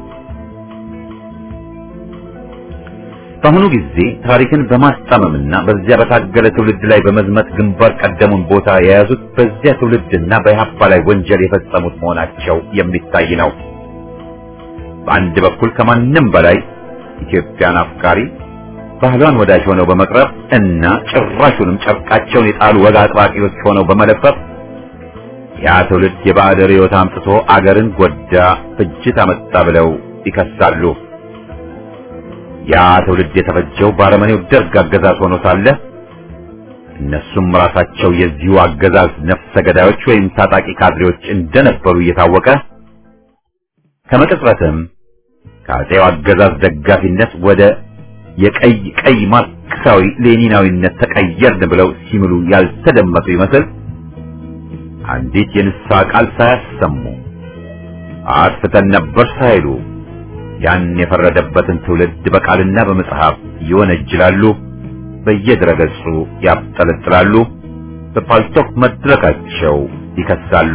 በአሁኑ ጊዜ ታሪክን በማስጣመምና በዚያ በታገለ ትውልድ ላይ በመዝመት ግንባር ቀደሙን ቦታ የያዙት በዚያ ትውልድና በኢህአፓ ላይ ወንጀል የፈጸሙት መሆናቸው የሚታይ ነው። በአንድ በኩል ከማንም በላይ ኢትዮጵያን አፍቃሪ ባህሏን ወዳጅ ሆነው በመቅረብ እና ጭራሹንም ጨርቃቸውን የጣሉ ወግ አጥባቂዎች ሆነው በመለፈፍ ያ ትውልድ የባዕድ ርዕዮት አምጥቶ አገርን ጎዳ፣ ፍጅት አመጣ ብለው ይከሳሉ። ያ ትውልድ የተፈጀው በአረመኔው ደርግ አገዛዝ ሆኖ ሳለ እነሱም ራሳቸው የዚሁ አገዛዝ ነፍሰ ገዳዮች ወይም ታጣቂ ካድሬዎች እንደነበሩ እየታወቀ ከመቅጽበትም ከአጼው አገዛዝ ደጋፊነት ወደ የቀይ ቀይ ማርክሳዊ ሌኒናዊነት ተቀየርን ብለው ሲምሉ ያልተደመጡ ይመስል አንዲት የንስሐ ቃል ሳያሰሙ አጥፍተን ነበር ሳይሉ ያን የፈረደበትን ትውልድ በቃልና በመጽሐፍ ይወነጅላሉ፣ በየድረገጹ ያብጠለጥላሉ፣ በፓልቶክ መድረካቸው ይከሳሉ።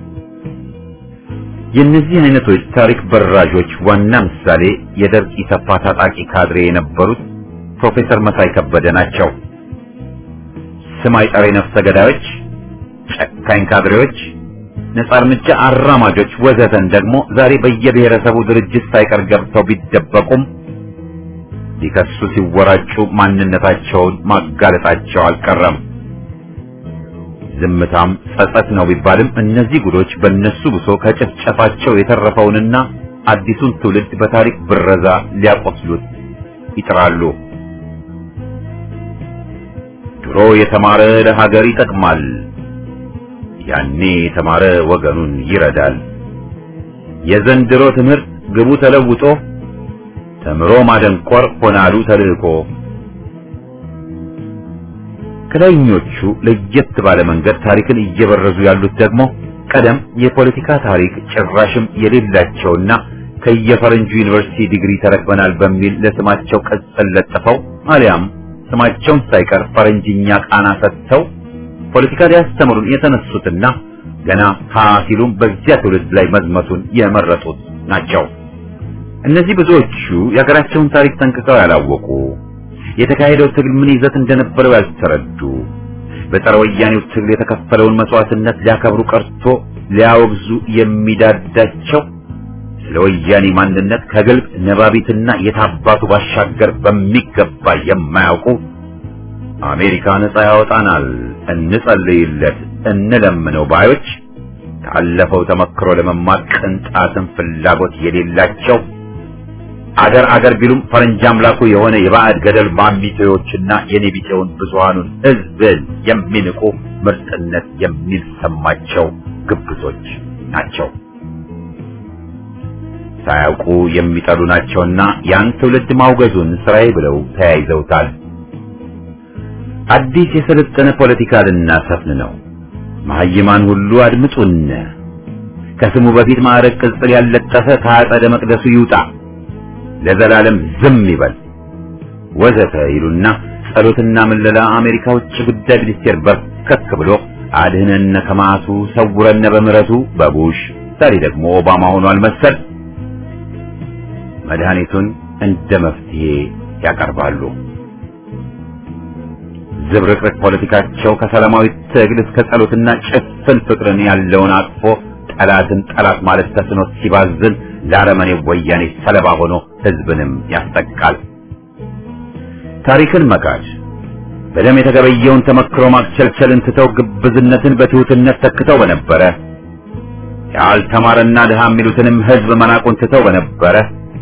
የእነዚህ አይነቶች ታሪክ በራዦች ዋና ምሳሌ የደርግ ኢሰፓ ታጣቂ ካድሬ የነበሩት ፕሮፌሰር መሳይ ከበደ ናቸው። ስም አይጠሪ ነፍሰ ገዳዮች፣ ጨካኝ ካድሬዎች፣ ነጻ እርምጃ አራማጆች ወዘተን ደግሞ ዛሬ በየብሔረሰቡ ድርጅት ሳይቀር ገብተው ቢደበቁም ሊከሱ ሲወራጩ ማንነታቸውን ማጋለጣቸው አልቀረም። ዝምታም ጸጸት ነው ቢባልም እነዚህ ጉዶች በእነሱ ብሶ ከጭፍጨፋቸው የተረፈውንና አዲሱን ትውልድ በታሪክ ብረዛ ሊያቆስሉት ይጥራሉ። ድሮ የተማረ ለሀገር ይጠቅማል፣ ያኔ የተማረ ወገኑን ይረዳል። የዘንድሮ ትምህርት ግቡ ተለውጦ ተምሮ ማደንቆር ሆናሉ ተልእኮ። ከላይኞቹ ለየት ባለ መንገድ ታሪክን እየበረዙ ያሉት ደግሞ ቀደም የፖለቲካ ታሪክ ጭራሽም የሌላቸውና ከየፈረንጁ ዩኒቨርሲቲ ዲግሪ ተረክበናል በሚል ለስማቸው ቅጽል ለጥፈው አሊያም ስማቸውን ሳይቀር ፈረንጅኛ ቃና ሰጥተው ፖለቲካ ሊያስተምሩን የተነሱትና ገና ሀ ሲሉም በዚያ ትውልድ ላይ መዝመቱን የመረጡት ናቸው። እነዚህ ብዙዎቹ የሀገራቸውን ታሪክ ጠንቅቀው ያላወቁ፣ የተካሄደው ትግል ምን ይዘት እንደነበረው ያልተረዱ፣ በጸረ ወያኔው ትግል የተከፈለውን መስዋዕትነት ሊያከብሩ ቀርቶ ሊያወግዙ የሚዳዳቸው ስለ ወያኔ ማንነት ከግልጽ ነባቢትና የታባቱ ባሻገር በሚገባ የማያውቁ አሜሪካ ነጻ ያወጣናል፣ እንጸልይለት፣ እንለምነው ባዮች ካለፈው ተመክሮ ለመማር ቅንጣትን ፍላጎት የሌላቸው አገር አገር ቢሉም ፈረንጅ አምላኩ የሆነ የባዕድ ገደል ማሚቴዎችና የኔቢጤውን ብዙሃኑን ሕዝብን የሚንቁ ምርጥነት የሚሰማቸው ግብዞች ናቸው። ሳያውቁ የሚጠሉ ናቸውና ያን ትውልድ ማውገዙን ስራዬ ብለው ተያይዘውታል። አዲስ የሰለጠነ ፖለቲካ ልናሰፍን ነው። መሀይማን ሁሉ አድምጡን። ከስሙ በፊት ማዕረግ ቅጽል ያለጠፈ ከአጸደ መቅደሱ ይውጣ፣ ለዘላለም ዝም ይበል ወዘተ ይሉና ጸሎትና ምለላ አሜሪካ ውጭ ጉዳይ ሚኒስቴር በርከክ ብሎ አድህነነ ከማቱ ሰውረነ በምሕረቱ በቡሽ ዛሬ ደግሞ ኦባማ ሆኗል መሰል መድኃኒቱን እንደ መፍትሄ ያቀርባሉ። ዝብርቅርቅ ፖለቲካቸው ከሰላማዊ ትግል እስከ ጸሎትና ጭፍን ፍቅርን ያለውን አቅፎ ጠላትን ጠላት ማለት ተስኖት ሲባዝን ለአረመኔ ወያኔ ሰለባ ሆኖ ሕዝብንም ያስጠቃል። ታሪክን መካድ በደም የተገበየውን ተመክሮ ማክቸልቸልን ትተው ግብዝነትን በትሑትነት ተክተው በነበረ ያልተማረና ድሃ የሚሉትንም ሕዝብ መናቁን ትተው በነበረ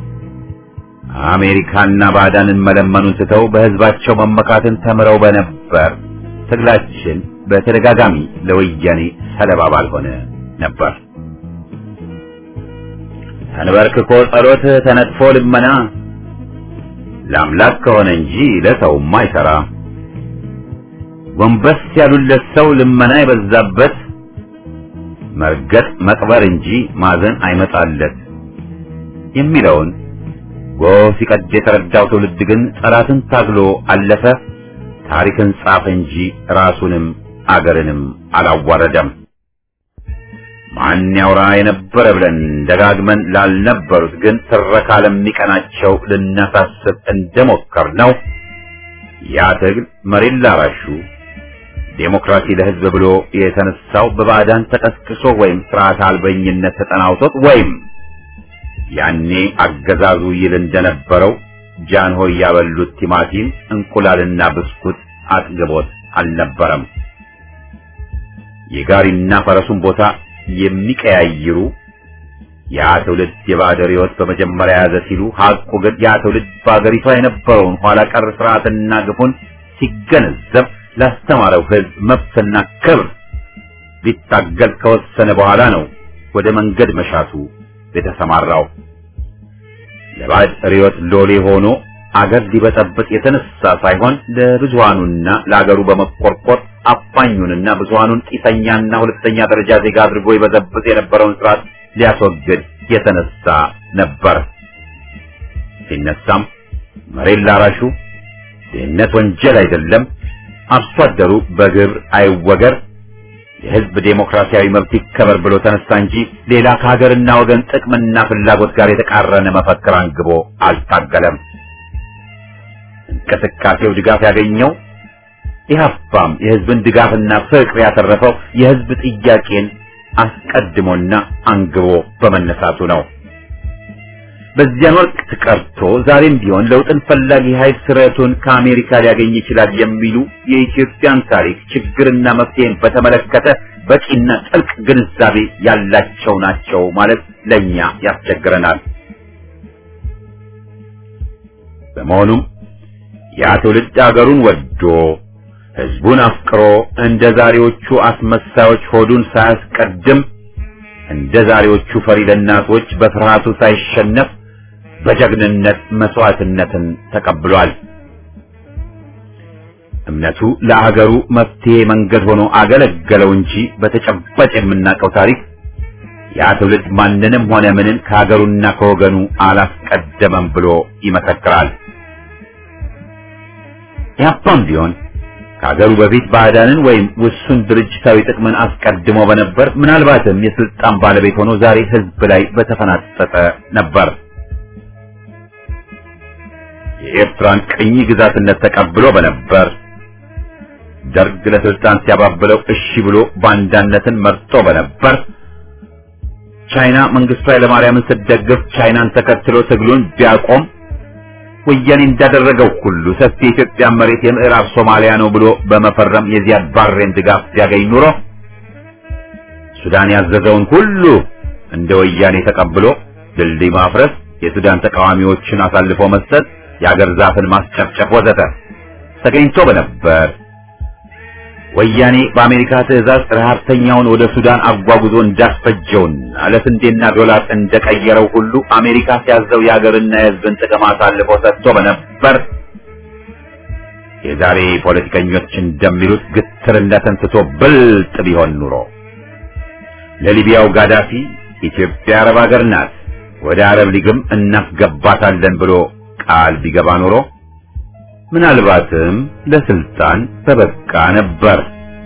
አሜሪካና ባዕዳንን መለመኑን ትተው በሕዝባቸው መመካትን ተምረው በነበር ትግላችን በተደጋጋሚ ለወያኔ ሰለባ ባልሆነ ነበር። ተንበርክኮ ጸሎት ተነጥፎ ልመና ለአምላክ ከሆነ እንጂ ለሰውማ አይሰራ። ጎንበስ ያሉለት ሰው ልመና የበዛበት መርገጥ መቅበር እንጂ ማዘን አይመጣለት የሚለውን ጎህ ሲቀድ የተረዳው ትውልድ ግን ጠላትን ታግሎ አለፈ። ታሪክን ጻፈ እንጂ ራሱንም አገርንም አላዋረደም። ማን ያውራ የነበረ ብለን ደጋግመን ላልነበሩት ግን ትረካ ለሚቀናቸው ልናሳስብ እንደሞከር ነው። ያ ትግል መሬት ላራሹ ዴሞክራሲ ለሕዝብ ብሎ የተነሳው በባዕዳን ተቀስቅሶ ወይም ስርዓት አልበኝነት ተጠናውቶት ወይም ያኔ አገዛዙ ይል እንደነበረው ጃንሆይ ያበሉት ቲማቲም እንቁላልና ብስኩት አጥግቦት አልነበረም። የጋሪና ፈረሱን ቦታ የሚቀያይሩ ያ ትውልድ የባዕድ ሕይወት በመጀመሪያ ያዘ ሲሉ ሐቁ ግን ያ ትውልድ በአገሪቷ የነበረውን ኋላ ቀር ስርዓትና ግፉን ሲገነዘብ ላስተማረው ሕዝብ መብትና ክብር ሊታገል ከወሰነ በኋላ ነው ወደ መንገድ መሻቱ የተሰማራው። ለባዕድ ርዕዮት ሎሌ ሆኖ አገር ሊበጠብጥ የተነሳ ሳይሆን ለብዙሃኑና ለአገሩ በመቆርቆር አፋኙንና ብዙሃኑን ጢሰኛና ሁለተኛ ደረጃ ዜጋ አድርጎ ይበዘብጥ የነበረውን ስርዓት ሊያስወግድ የተነሳ ነበር። ሲነሳም መሬት ላራሹ ድህነት ወንጀል አይደለም፣ አርሶ አደሩ በግብር አይወገር፣ የሕዝብ ዴሞክራሲያዊ መብት ይከበር ብሎ ተነሳ እንጂ ሌላ ከሀገርና ወገን ጥቅምና ፍላጎት ጋር የተቃረነ መፈክር አንግቦ አልታገለም። እንቅስቃሴው ድጋፍ ያገኘው ኢህአፓም የህዝብን ድጋፍና ፍቅር ያተረፈው የህዝብ ጥያቄን አስቀድሞና አንግቦ በመነሳቱ ነው። በዚያን ወቅት ቀርቶ ዛሬም ቢሆን ለውጥን ፈላጊ ኃይል ስረቱን ከአሜሪካ ሊያገኝ ይችላል የሚሉ የኢትዮጵያን ታሪክ ችግርና መፍትሄን በተመለከተ በቂና ጥልቅ ግንዛቤ ያላቸው ናቸው ማለት ለኛ ያስቸግረናል። በመሆኑም ያ ትውልድ አገሩን ወዶ ህዝቡን አፍቅሮ እንደ ዛሬዎቹ አስመሳዮች ሆዱን ሳያስቀድም እንደ ዛሬዎቹ ፈሪ ለናቶች በፍርሃቱ ሳይሸነፍ በጀግንነት መስዋዕትነትን ተቀብሏል። እምነቱ ለአገሩ መፍትሄ መንገድ ሆኖ አገለገለው እንጂ በተጨባጭ የምናውቀው ታሪክ ያ ትውልድ ማንንም ሆነ ምንን ከሀገሩና ከወገኑ አላስቀደመም ብሎ ይመሰክራል። ያፓም ቢሆን ከሀገሩ በፊት ባዕዳንን ወይም ውሱን ድርጅታዊ ጥቅምን አስቀድሞ በነበር ምናልባትም የስልጣን ባለቤት ሆኖ ዛሬ ህዝብ ላይ በተፈናጠጠ ነበር። የኤርትራን ቅኝ ግዛትነት ተቀብሎ በነበር ደርግ ለስልጣን ሲያባብለው እሺ ብሎ ባንዳነትን መርጦ በነበር ቻይና መንግስቱ ኃይለማርያምን ስትደግፍ ቻይናን ተከትሎ ትግሉን ቢያቆም ወያኔ እንዳደረገው ሁሉ ሰፊ የኢትዮጵያ መሬት የምዕራብ ሶማሊያ ነው ብሎ በመፈረም የዚያድ ባሬን ድጋፍ ሲያገኝ ኑሮ ሱዳን ያዘዘውን ሁሉ እንደ ወያኔ ተቀብሎ ድልድይ ማፍረስ፣ የሱዳን ተቃዋሚዎችን አሳልፎ መስጠት፣ የአገር ዛፍን ማስጨፍጨፍ ወዘተ ተገኝቶ በነበር ወያኔ በአሜሪካ ትዕዛዝ ረሃብተኛውን ወደ ሱዳን አጓጉዞ እንዳስፈጀውና ለስንዴና ዶላር እንደቀየረው ሁሉ አሜሪካ ሲያዘው የሀገርና የሕዝብን ጥቅም አሳልፎ ሰጥቶ በነበር የዛሬ ፖለቲከኞች እንደሚሉት ግትርነትን ትቶ ብልጥ ቢሆን ኑሮ ለሊቢያው ጋዳፊ ኢትዮጵያ አረብ ሀገር ናት፣ ወደ አረብ ሊግም እናስገባታለን ብሎ ቃል ቢገባ ኑሮ ምናልባትም ለስልጣን በበቃ ነበር።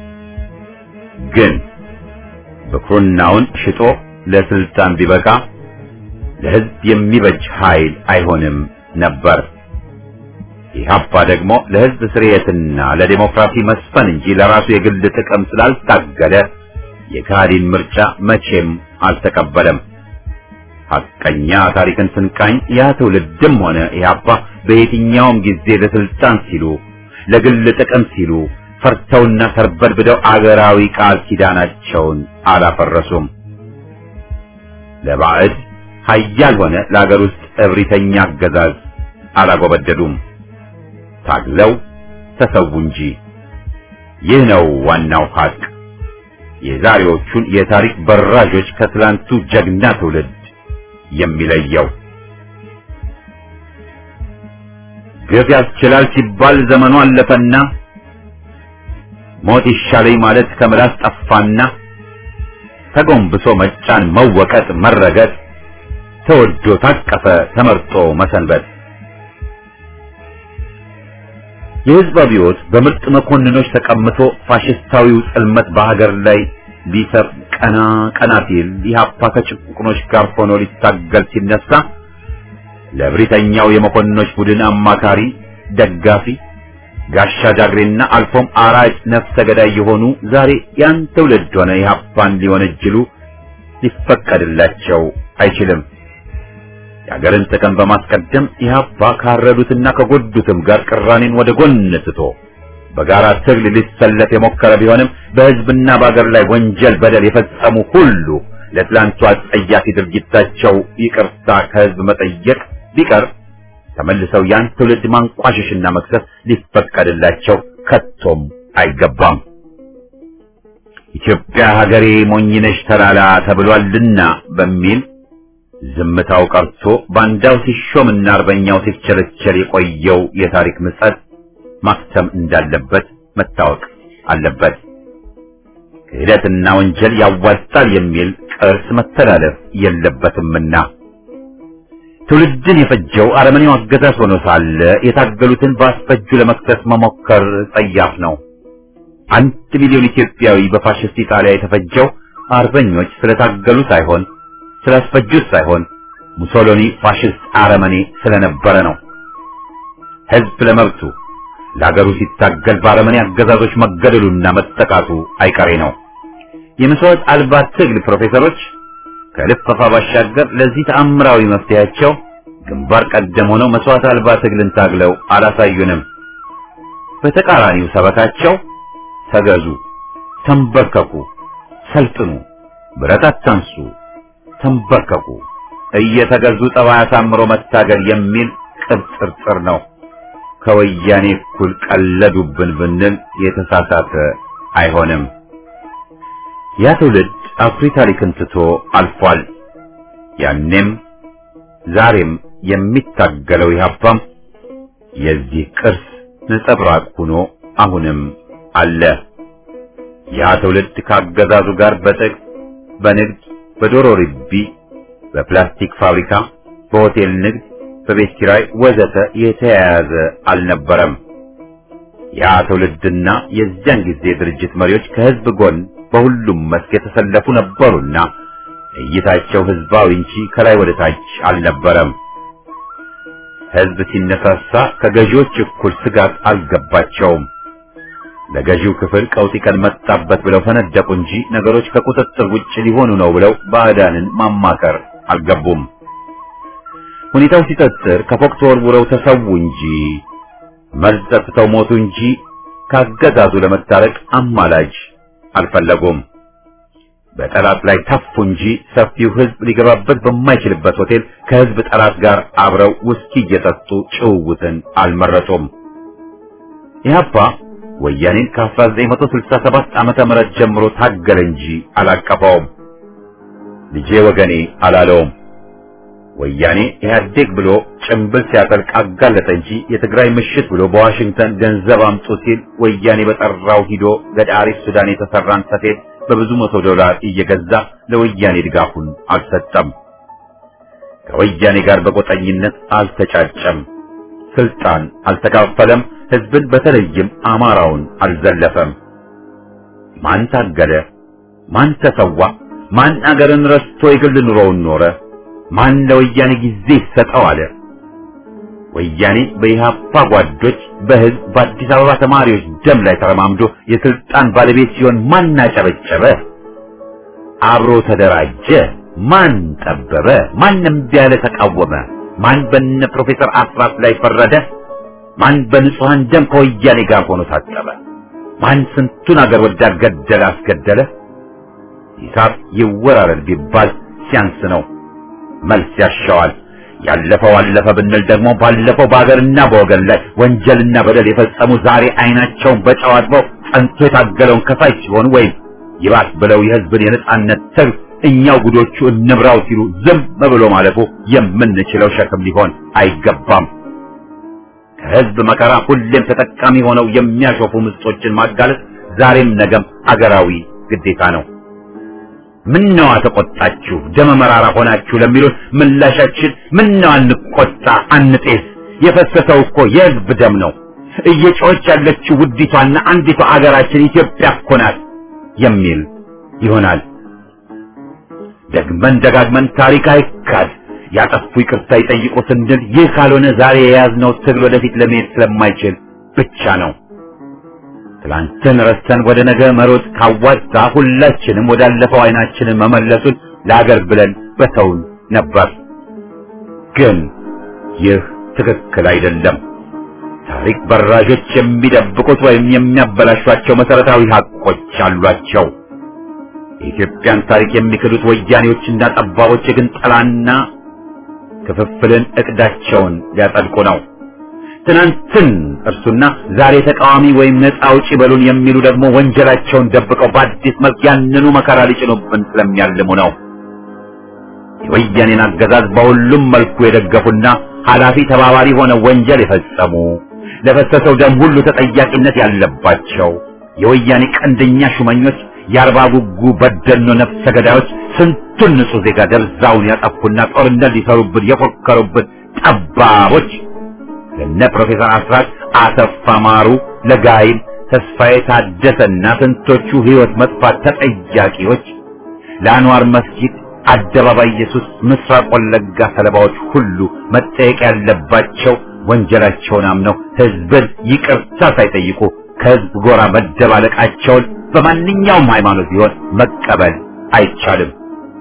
ግን ብኩርናውን ሽጦ ለስልጣን ቢበቃ ለሕዝብ የሚበጅ ኃይል አይሆንም ነበር። ኢህአፓ ደግሞ ለሕዝብ ስርየትና ለዴሞክራሲ መስፈን እንጂ ለራሱ የግል ጥቅም ስላልታገለ የካዲን ምርጫ መቼም አልተቀበለም። ሐቀኛ ታሪክን ስንቃኝ ያ ትውልድም ሆነ ኢህአፓ በየትኛውም ጊዜ ለስልጣን ሲሉ ለግል ጥቅም ሲሉ ፈርተውና ተርበድብደው አገራዊ ቃል ኪዳናቸውን አላፈረሱም። ለባዕድ ኃያል ሆነ ለአገር ውስጥ እብሪተኛ አገዛዝ አላጎበደዱም። ታግለው ተሰዉ እንጂ። ይህ ነው ዋናው ሐቅ። የዛሬዎቹን የታሪክ በራዦች ከትላንቱ ጀግና ትውልድ የሚለየው ግፍ ያስችላል ሲባል ዘመኑ አለፈና ሞት ይሻለኝ ማለት ከምላስ ጠፋና ተጎንብሶ መጫን፣ መወቀጥ፣ መረገጥ ተወዶ ታቀፈ ተመርጦ መሰንበት የሕዝብ አብዮት በምርጥ መኮንኖች ተቀምቶ ፋሽስታዊው ጽልመት በሀገር ላይ ሊሰፍ ቀና ቀና ሲል ኢህአፓ ከጭቁኖች ጋር ሆኖ ሊታገል ሲነሳ ለብሪተኛው የመኮንኖች ቡድን አማካሪ፣ ደጋፊ፣ ጋሻ ጃግሬና አልፎም አራጭ ነፍሰ ገዳይ የሆኑ ዛሬ ያን ትውልድ ሆነ ኢህአፓን ሊወነጅሉ ሊፈቀድላቸው አይችልም። የሀገርን ጥቅም በማስቀደም ኢህአፓ ካረዱትና ከጎዱትም ጋር ቅራኔን ወደ ጎን ትቶ በጋራ ትግል ሊሰለፍ የሞከረ ቢሆንም በህዝብና በአገር ላይ ወንጀል፣ በደል የፈጸሙ ሁሉ ለትላንቱ አጸያፊ ድርጊታቸው ይቅርታ ከህዝብ መጠየቅ ቢቀር ተመልሰው ያን ትውልድ ማንቋሸሽና መክሰስ ሊፈቀድላቸው ከቶም አይገባም። ኢትዮጵያ ሀገሬ ሞኝነሽ ተላላ ተብሏልና በሚል ዝምታው ቀርቶ ባንዳው ሲሾምና አርበኛው ሲቸለቸል የቆየው የታሪክ ምጸት ማክተም እንዳለበት መታወቅ አለበት። ክህደትና ወንጀል ያዋጣል የሚል ቅርስ መተላለፍ የለበትምና ትውልድን የፈጀው አረመኔው አገዛዝ ሆኖ ሳለ የታገሉትን በአስፈጁ ለመክሰስ መሞከር ጸያፍ ነው። አንድ ሚሊዮን ኢትዮጵያዊ በፋሽስት ኢጣሊያ የተፈጀው አርበኞች ስለታገሉ ሳይሆን ስላስፈጁት ሳይሆን ሙሶሎኒ ፋሽስት አረመኔ ስለነበረ ነው። ሕዝብ ለመብቱ ለአገሩ ሲታገል ባረመኔ አገዛዞች መገደሉና መጠቃቱ አይቀሬ ነው። የመስዋዕት አልባ ትግል ፕሮፌሰሮች ከልፈፋ ባሻገር ለዚህ ተአምራዊ መፍትሄያቸው ግንባር ቀደም ሆነው መስዋዕት አልባ ትግልን ታግለው አላሳዩንም። በተቃራኒው ሰበካቸው ተገዙ፣ ተንበርከኩ፣ ሰልጥኑ፣ ብረት አታንሱ፣ ተንበርከኩ፣ እየተገዙ ጠባይ አሳምሮ መታገል የሚል ቅብጥርጥር ነው። ከወያኔ እኩል ቀለዱብን ብንል የተሳሳተ አይሆንም። ያ ትውልድ አኩሪ ታሪክን ትቶ አልፏል። ያኔም ዛሬም የሚታገለው ኢህአፓም የዚህ ቅርስ ነጸብራቅ ሆኖ አሁንም አለ። ያ ትውልድ ካገዛዙ ጋር በጥቅ በንግድ፣ በዶሮ ርቢ፣ በፕላስቲክ ፋብሪካ፣ በሆቴል ንግድ፣ በቤት ኪራይ ወዘተ የተያያዘ አልነበረም። ያ ትውልድና የዚያን ጊዜ ድርጅት መሪዎች ከህዝብ ጎን በሁሉም መስክ የተሰለፉ ነበሩና እይታቸው ህዝባዊ እንጂ ከላይ ወደ ታች አልነበረም። ህዝብ ሲነሳሳ ከገዢዎች እኩል ስጋት አልገባቸውም። ለገዢው ክፍል ቀውጢ ቀን መጣበት ብለው ፈነደቁ እንጂ ነገሮች ከቁጥጥር ውጭ ሊሆኑ ነው ብለው ባዕዳንን ማማከር አልገቡም። ሁኔታው ሲጠጥር ከፎቅ ተወርውረው ተሰዉ እንጂ መርዝ ጠጥተው ሞቱ እንጂ ካገዛዙ ለመታረቅ አማላጅ አልፈለጉም። በጠላት ላይ ተፉ እንጂ ሰፊው ህዝብ ሊገባበት በማይችልበት ሆቴል ከህዝብ ጠላት ጋር አብረው ውስኪ እየጠጡ ጭውውትን አልመረጡም። ኢህአፓ ወያኔን ከ1967 ዓመተ ምህረት ጀምሮ ታገለ እንጂ አላቀፈውም። ልጄ ወገኔ አላለውም። ወያኔ ኢህአዴግ ብሎ ጭምብል ሲያጠልቅ አጋለጠ እንጂ የትግራይ ምሽት ብሎ በዋሽንግተን ገንዘብ አምጡ ሲል ወያኔ በጠራው ሂዶ ገዳሪ ሱዳን የተሰራን ሰፌድ በብዙ መቶ ዶላር እየገዛ ለወያኔ ድጋፉን አልሰጠም። ከወያኔ ጋር በቆጠኝነት አልተጫጨም። ስልጣን አልተካፈለም። ህዝብን በተለይም አማራውን አልዘለፈም። ማን ታገለ? ማን ተሰዋ? ማን አገርን ረስቶ የግል ኑሮውን ኖረ? ማን ለወያኔ ጊዜ ይሰጠው አለ? ወያኔ በኢህአፓ ጓዶች በህዝብ በአዲስ አበባ ተማሪዎች ደም ላይ ተረማምዶ የስልጣን ባለቤት ሲሆን ማን አጨበጨበ? አብሮ ተደራጀ? ማን ጠበበ? ማን እምቢ ያለ ተቃወመ? ማን በነ ፕሮፌሰር አስራት ላይ ፈረደ? ማን በንጹሐን ደም ከወያኔ ጋር ሆኖ ታጠበ? ማን ስንቱን አገር ወዳድ ገደለ አስገደለ? ሂሳብ ይወራረድ ቢባል ሲያንስ ነው። መልስ ያሻዋል። ያለፈው አለፈ ብንል ደግሞ ባለፈው በአገርና በወገን ላይ ወንጀልና በደል የፈጸሙ ዛሬ አይናቸውን በጨው አጥበው ጸንቶ የታገለውን ከፋይ ሲሆን ወይም ይባስ ብለው የህዝብን የነጻነት ትግል እኛው ጉዶቹ እንምራው ሲሉ ዝም ብሎ ማለፉ የምንችለው ሸክም ሊሆን አይገባም። ከህዝብ መከራ ሁሌም ተጠቃሚ ሆነው የሚያሾፉ ምስጦችን ማጋለጥ ዛሬም ነገም አገራዊ ግዴታ ነው። ምነዋ ተቆጣችሁ ደመ መራራ ሆናችሁ ለሚሉን ምላሻችን ምነዋ አንቆጣ አንጤስ፣ የፈሰሰው እኮ የህዝብ ደም ነው። እየጮኸች ያለችው ውዲቷና አንዲቷ አገራችን ኢትዮጵያ እኮ ናት የሚል ይሆናል። ደግመን ደጋግመን ታሪክ አይካድ፣ ያጠፉ ይቅርታ ይጠይቁ ስንል ይህ ካልሆነ ዛሬ የያዝነው ትግል ወደፊት ለመሄድ ስለማይችል ብቻ ነው። ትላንትን ረስተን ወደ ነገ መሮጥ ካዋጣ ሁላችንም ወዳለፈው አይናችንን መመለሱን ለአገር ብለን በተውን ነበር። ግን ይህ ትክክል አይደለም። ታሪክ በራዦች የሚደብቁት ወይም የሚያበላሿቸው መሰረታዊ ሀቆች አሏቸው። የኢትዮጵያን ታሪክ የሚክዱት ወያኔዎችና ጠባቦች ግን ጠላና ክፍፍልን እቅዳቸውን ሊያጸድቁ ነው። ትናንትን እርሱና ዛሬ ተቃዋሚ ወይም ነፃ አውጪ በሉን የሚሉ ደግሞ ወንጀላቸውን ደብቀው በአዲስ መልክ ያንኑ መከራ ሊጭኑብን ስለሚያልሙ ነው። የወያኔን አገዛዝ በሁሉም መልኩ የደገፉና ኃላፊ ተባባሪ ሆነው ወንጀል የፈጸሙ ለፈሰሰው ደም ሁሉ ተጠያቂነት ያለባቸው የወያኔ ቀንደኛ ሹመኞች የአርባ ጉጉ በደኖ ነፍሰ ገዳዮች ስንቱን ንጹህ ዜጋ ደብዛውን ያጠፉና ጦርነት ሊሰሩብን የፎከሩብን ጠባቦች ለነ ፕሮፌሰር አስራት አሰፋ ማሩ፣ ለጋይም ተስፋዬ ታደሰና ስንቶቹ ህይወት መጥፋት ተጠያቂዎች ለአንዋር መስጊድ አደባባይ ኢየሱስ ምስራቅ ወለጋ ሰለባዎች ሁሉ መጠየቅ ያለባቸው ወንጀላቸውን አምነው ህዝብን ይቅርታ ሳይጠይቁ ከህዝብ ጎራ መደባለቃቸውን በማንኛውም ሃይማኖት ቢሆን መቀበል አይቻልም።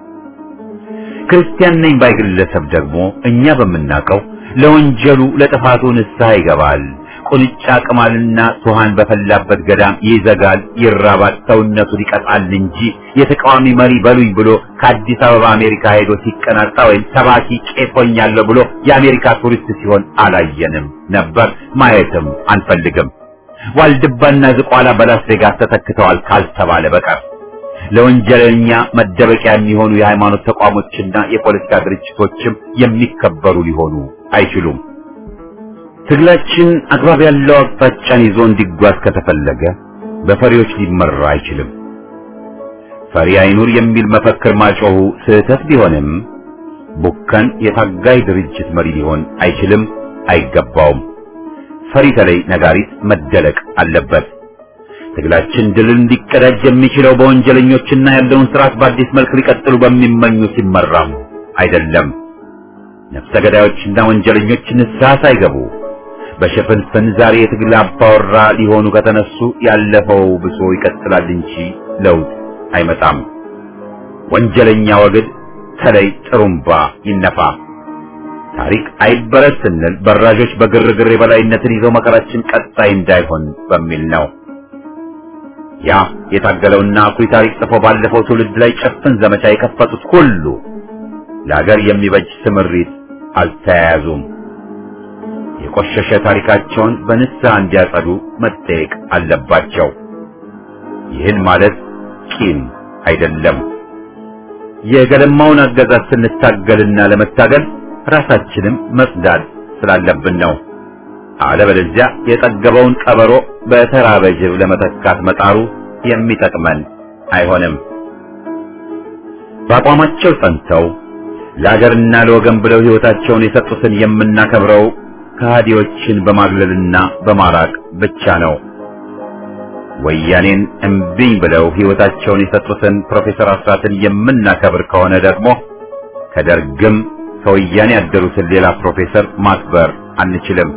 ክርስቲያን ነኝ ባይ ግለሰብ ደግሞ እኛ በምናውቀው ለወንጀሉ ለጥፋቱ ንስሐ ይገባል። ቁንጫ ቅማልና ሱሃን በፈላበት ገዳም ይዘጋል፣ ይራባል፣ ሰውነቱን ይቀጣል እንጂ የተቃዋሚ መሪ በሉኝ ብሎ ከአዲስ አበባ አሜሪካ ሄዶ ሲቀናጣ ወይም ሰባኪ ቄስ ሆኛለሁ ብሎ የአሜሪካ ቱሪስት ሲሆን አላየንም ነበር፣ ማየትም አንፈልግም። ዋልድባና ዝቋላ በላስ ቬጋስ ተተክተዋል ካልተባለ በቀር ለወንጀለኛ መደበቂያ የሚሆኑ የሃይማኖት ተቋሞችና የፖለቲካ ድርጅቶችም የሚከበሩ ሊሆኑ አይችሉም። ትግላችን አግባብ ያለው አቅጣጫን ይዞ እንዲጓዝ ከተፈለገ በፈሪዎች ሊመራ አይችልም። ፈሪ አይኑር የሚል መፈክር ማጮሁ ስህተት ቢሆንም ቡከን የታጋይ ድርጅት መሪ ሊሆን አይችልም፣ አይገባውም። ፈሪ ተለይ ነጋሪት መደለቅ አለበት። ትግላችን ድልን ሊቀዳጅ የሚችለው በወንጀለኞችና ያለውን ስርዓት በአዲስ መልክ ሊቀጥሉ በሚመኙ ሲመራም አይደለም። ነፍሰ ገዳዮችና ወንጀለኞች ንስሐ ሳይገቡ በሽፍንፍን ዛሬ የትግል አባወራ ሊሆኑ ከተነሱ ያለፈው ብሶ ይቀጥላል እንጂ ለውጥ አይመጣም። ወንጀለኛ ወግድ ተለይ ጥሩምባ ይነፋ። ታሪክ አይበረስ ስንል በራዦች በግርግር የበላይነትን ይዘው መከራችን ቀጣይ እንዳይሆን በሚል ነው። ያ የታገለውና አኩሪ ታሪክ ጽፎ ባለፈው ትውልድ ላይ ጭፍን ዘመቻ የከፈቱት ሁሉ ለሀገር የሚበጅ ስምሪት አልተያያዙም። የቆሸሸ ታሪካቸውን በንስሐ እንዲያጸዱ መጠየቅ አለባቸው። ይህን ማለት ቂም አይደለም። የገለማውን አገዛዝ ስንታገልና ለመታገል ራሳችንም መጽዳት ስላለብን ነው። አለበለዚያ የጠገበውን ቀበሮ በተራበ ጅብ ለመተካት መጣሩ የሚጠቅመን አይሆንም። በአቋማቸው ጸንተው ለአገርና ለወገን ብለው ሕይወታቸውን የሰጡትን የምናከብረው ከሃዲዎችን በማግለልና በማራቅ ብቻ ነው። ወያኔን እምቢኝ ብለው ሕይወታቸውን የሰጡትን ፕሮፌሰር አስራትን የምናከብር ከሆነ ደግሞ ከደርግም ከወያኔ ያደሩትን ሌላ ፕሮፌሰር ማክበር አንችልም።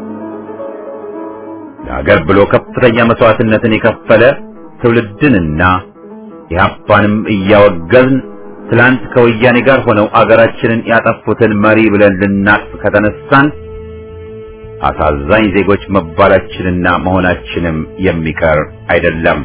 ለሀገር ብሎ ከፍተኛ መስዋዕትነትን የከፈለ ትውልድንና ኢህአፓንም እያወገዝን ትላንት ከወያኔ ጋር ሆነው አገራችንን ያጠፉትን መሪ ብለን ልናቅፍ ከተነሳን አሳዛኝ ዜጎች መባላችንና መሆናችንም የሚቀር አይደለም።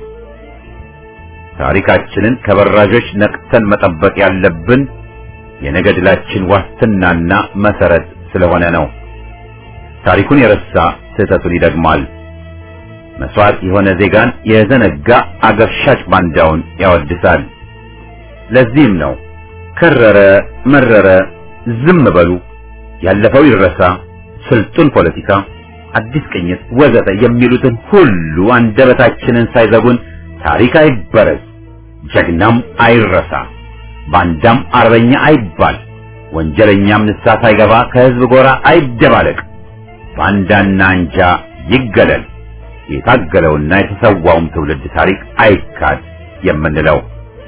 ታሪካችንን ከበራዦች ነቅተን መጠበቅ ያለብን የነገ ድላችን ዋስትናና መሰረት ስለሆነ ነው። ታሪኩን የረሳ ስህተቱን ይደግማል። መስዋዕት የሆነ ዜጋን የዘነጋ አገር ሻጭ ባንዳውን ያወድሳል። ለዚህም ነው ከረረ መረረ ዝም በሉ፣ ያለፈው ይረሳ፣ ስልጡን ፖለቲካ፣ አዲስ ቅኝት ወዘተ የሚሉትን ሁሉ አንደበታችንን ሳይዘጉን ታሪክ አይበረዝ፣ ጀግናም አይረሳ፣ ባንዳም አርበኛ አይባል፣ ወንጀለኛም ንስሐ ሳይገባ ከህዝብ ጎራ አይደባለቅ፣ ባንዳና አንጃ ይገለል፣ የታገለውና የተሰዋውም ትውልድ ታሪክ አይካድ የምንለው።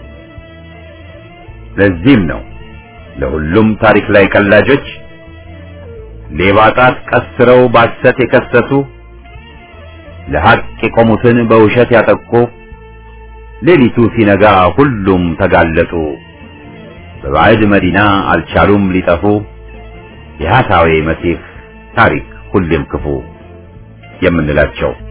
ለዚህም ነው ለሁሉም ታሪክ ላይ ቀላጆች ሌባ ጣት ቀስረው ባሰት የከሰሱ ለሐቅ የቆሙትን በውሸት ያጠቁ ሌሊቱ ሲነጋ ሁሉም ተጋለጡ በባዕድ መዲና አልቻሉም ሊጠፉ የሐሳዌ መሲህ ታሪክ ሁሌም ክፉ የምንላቸው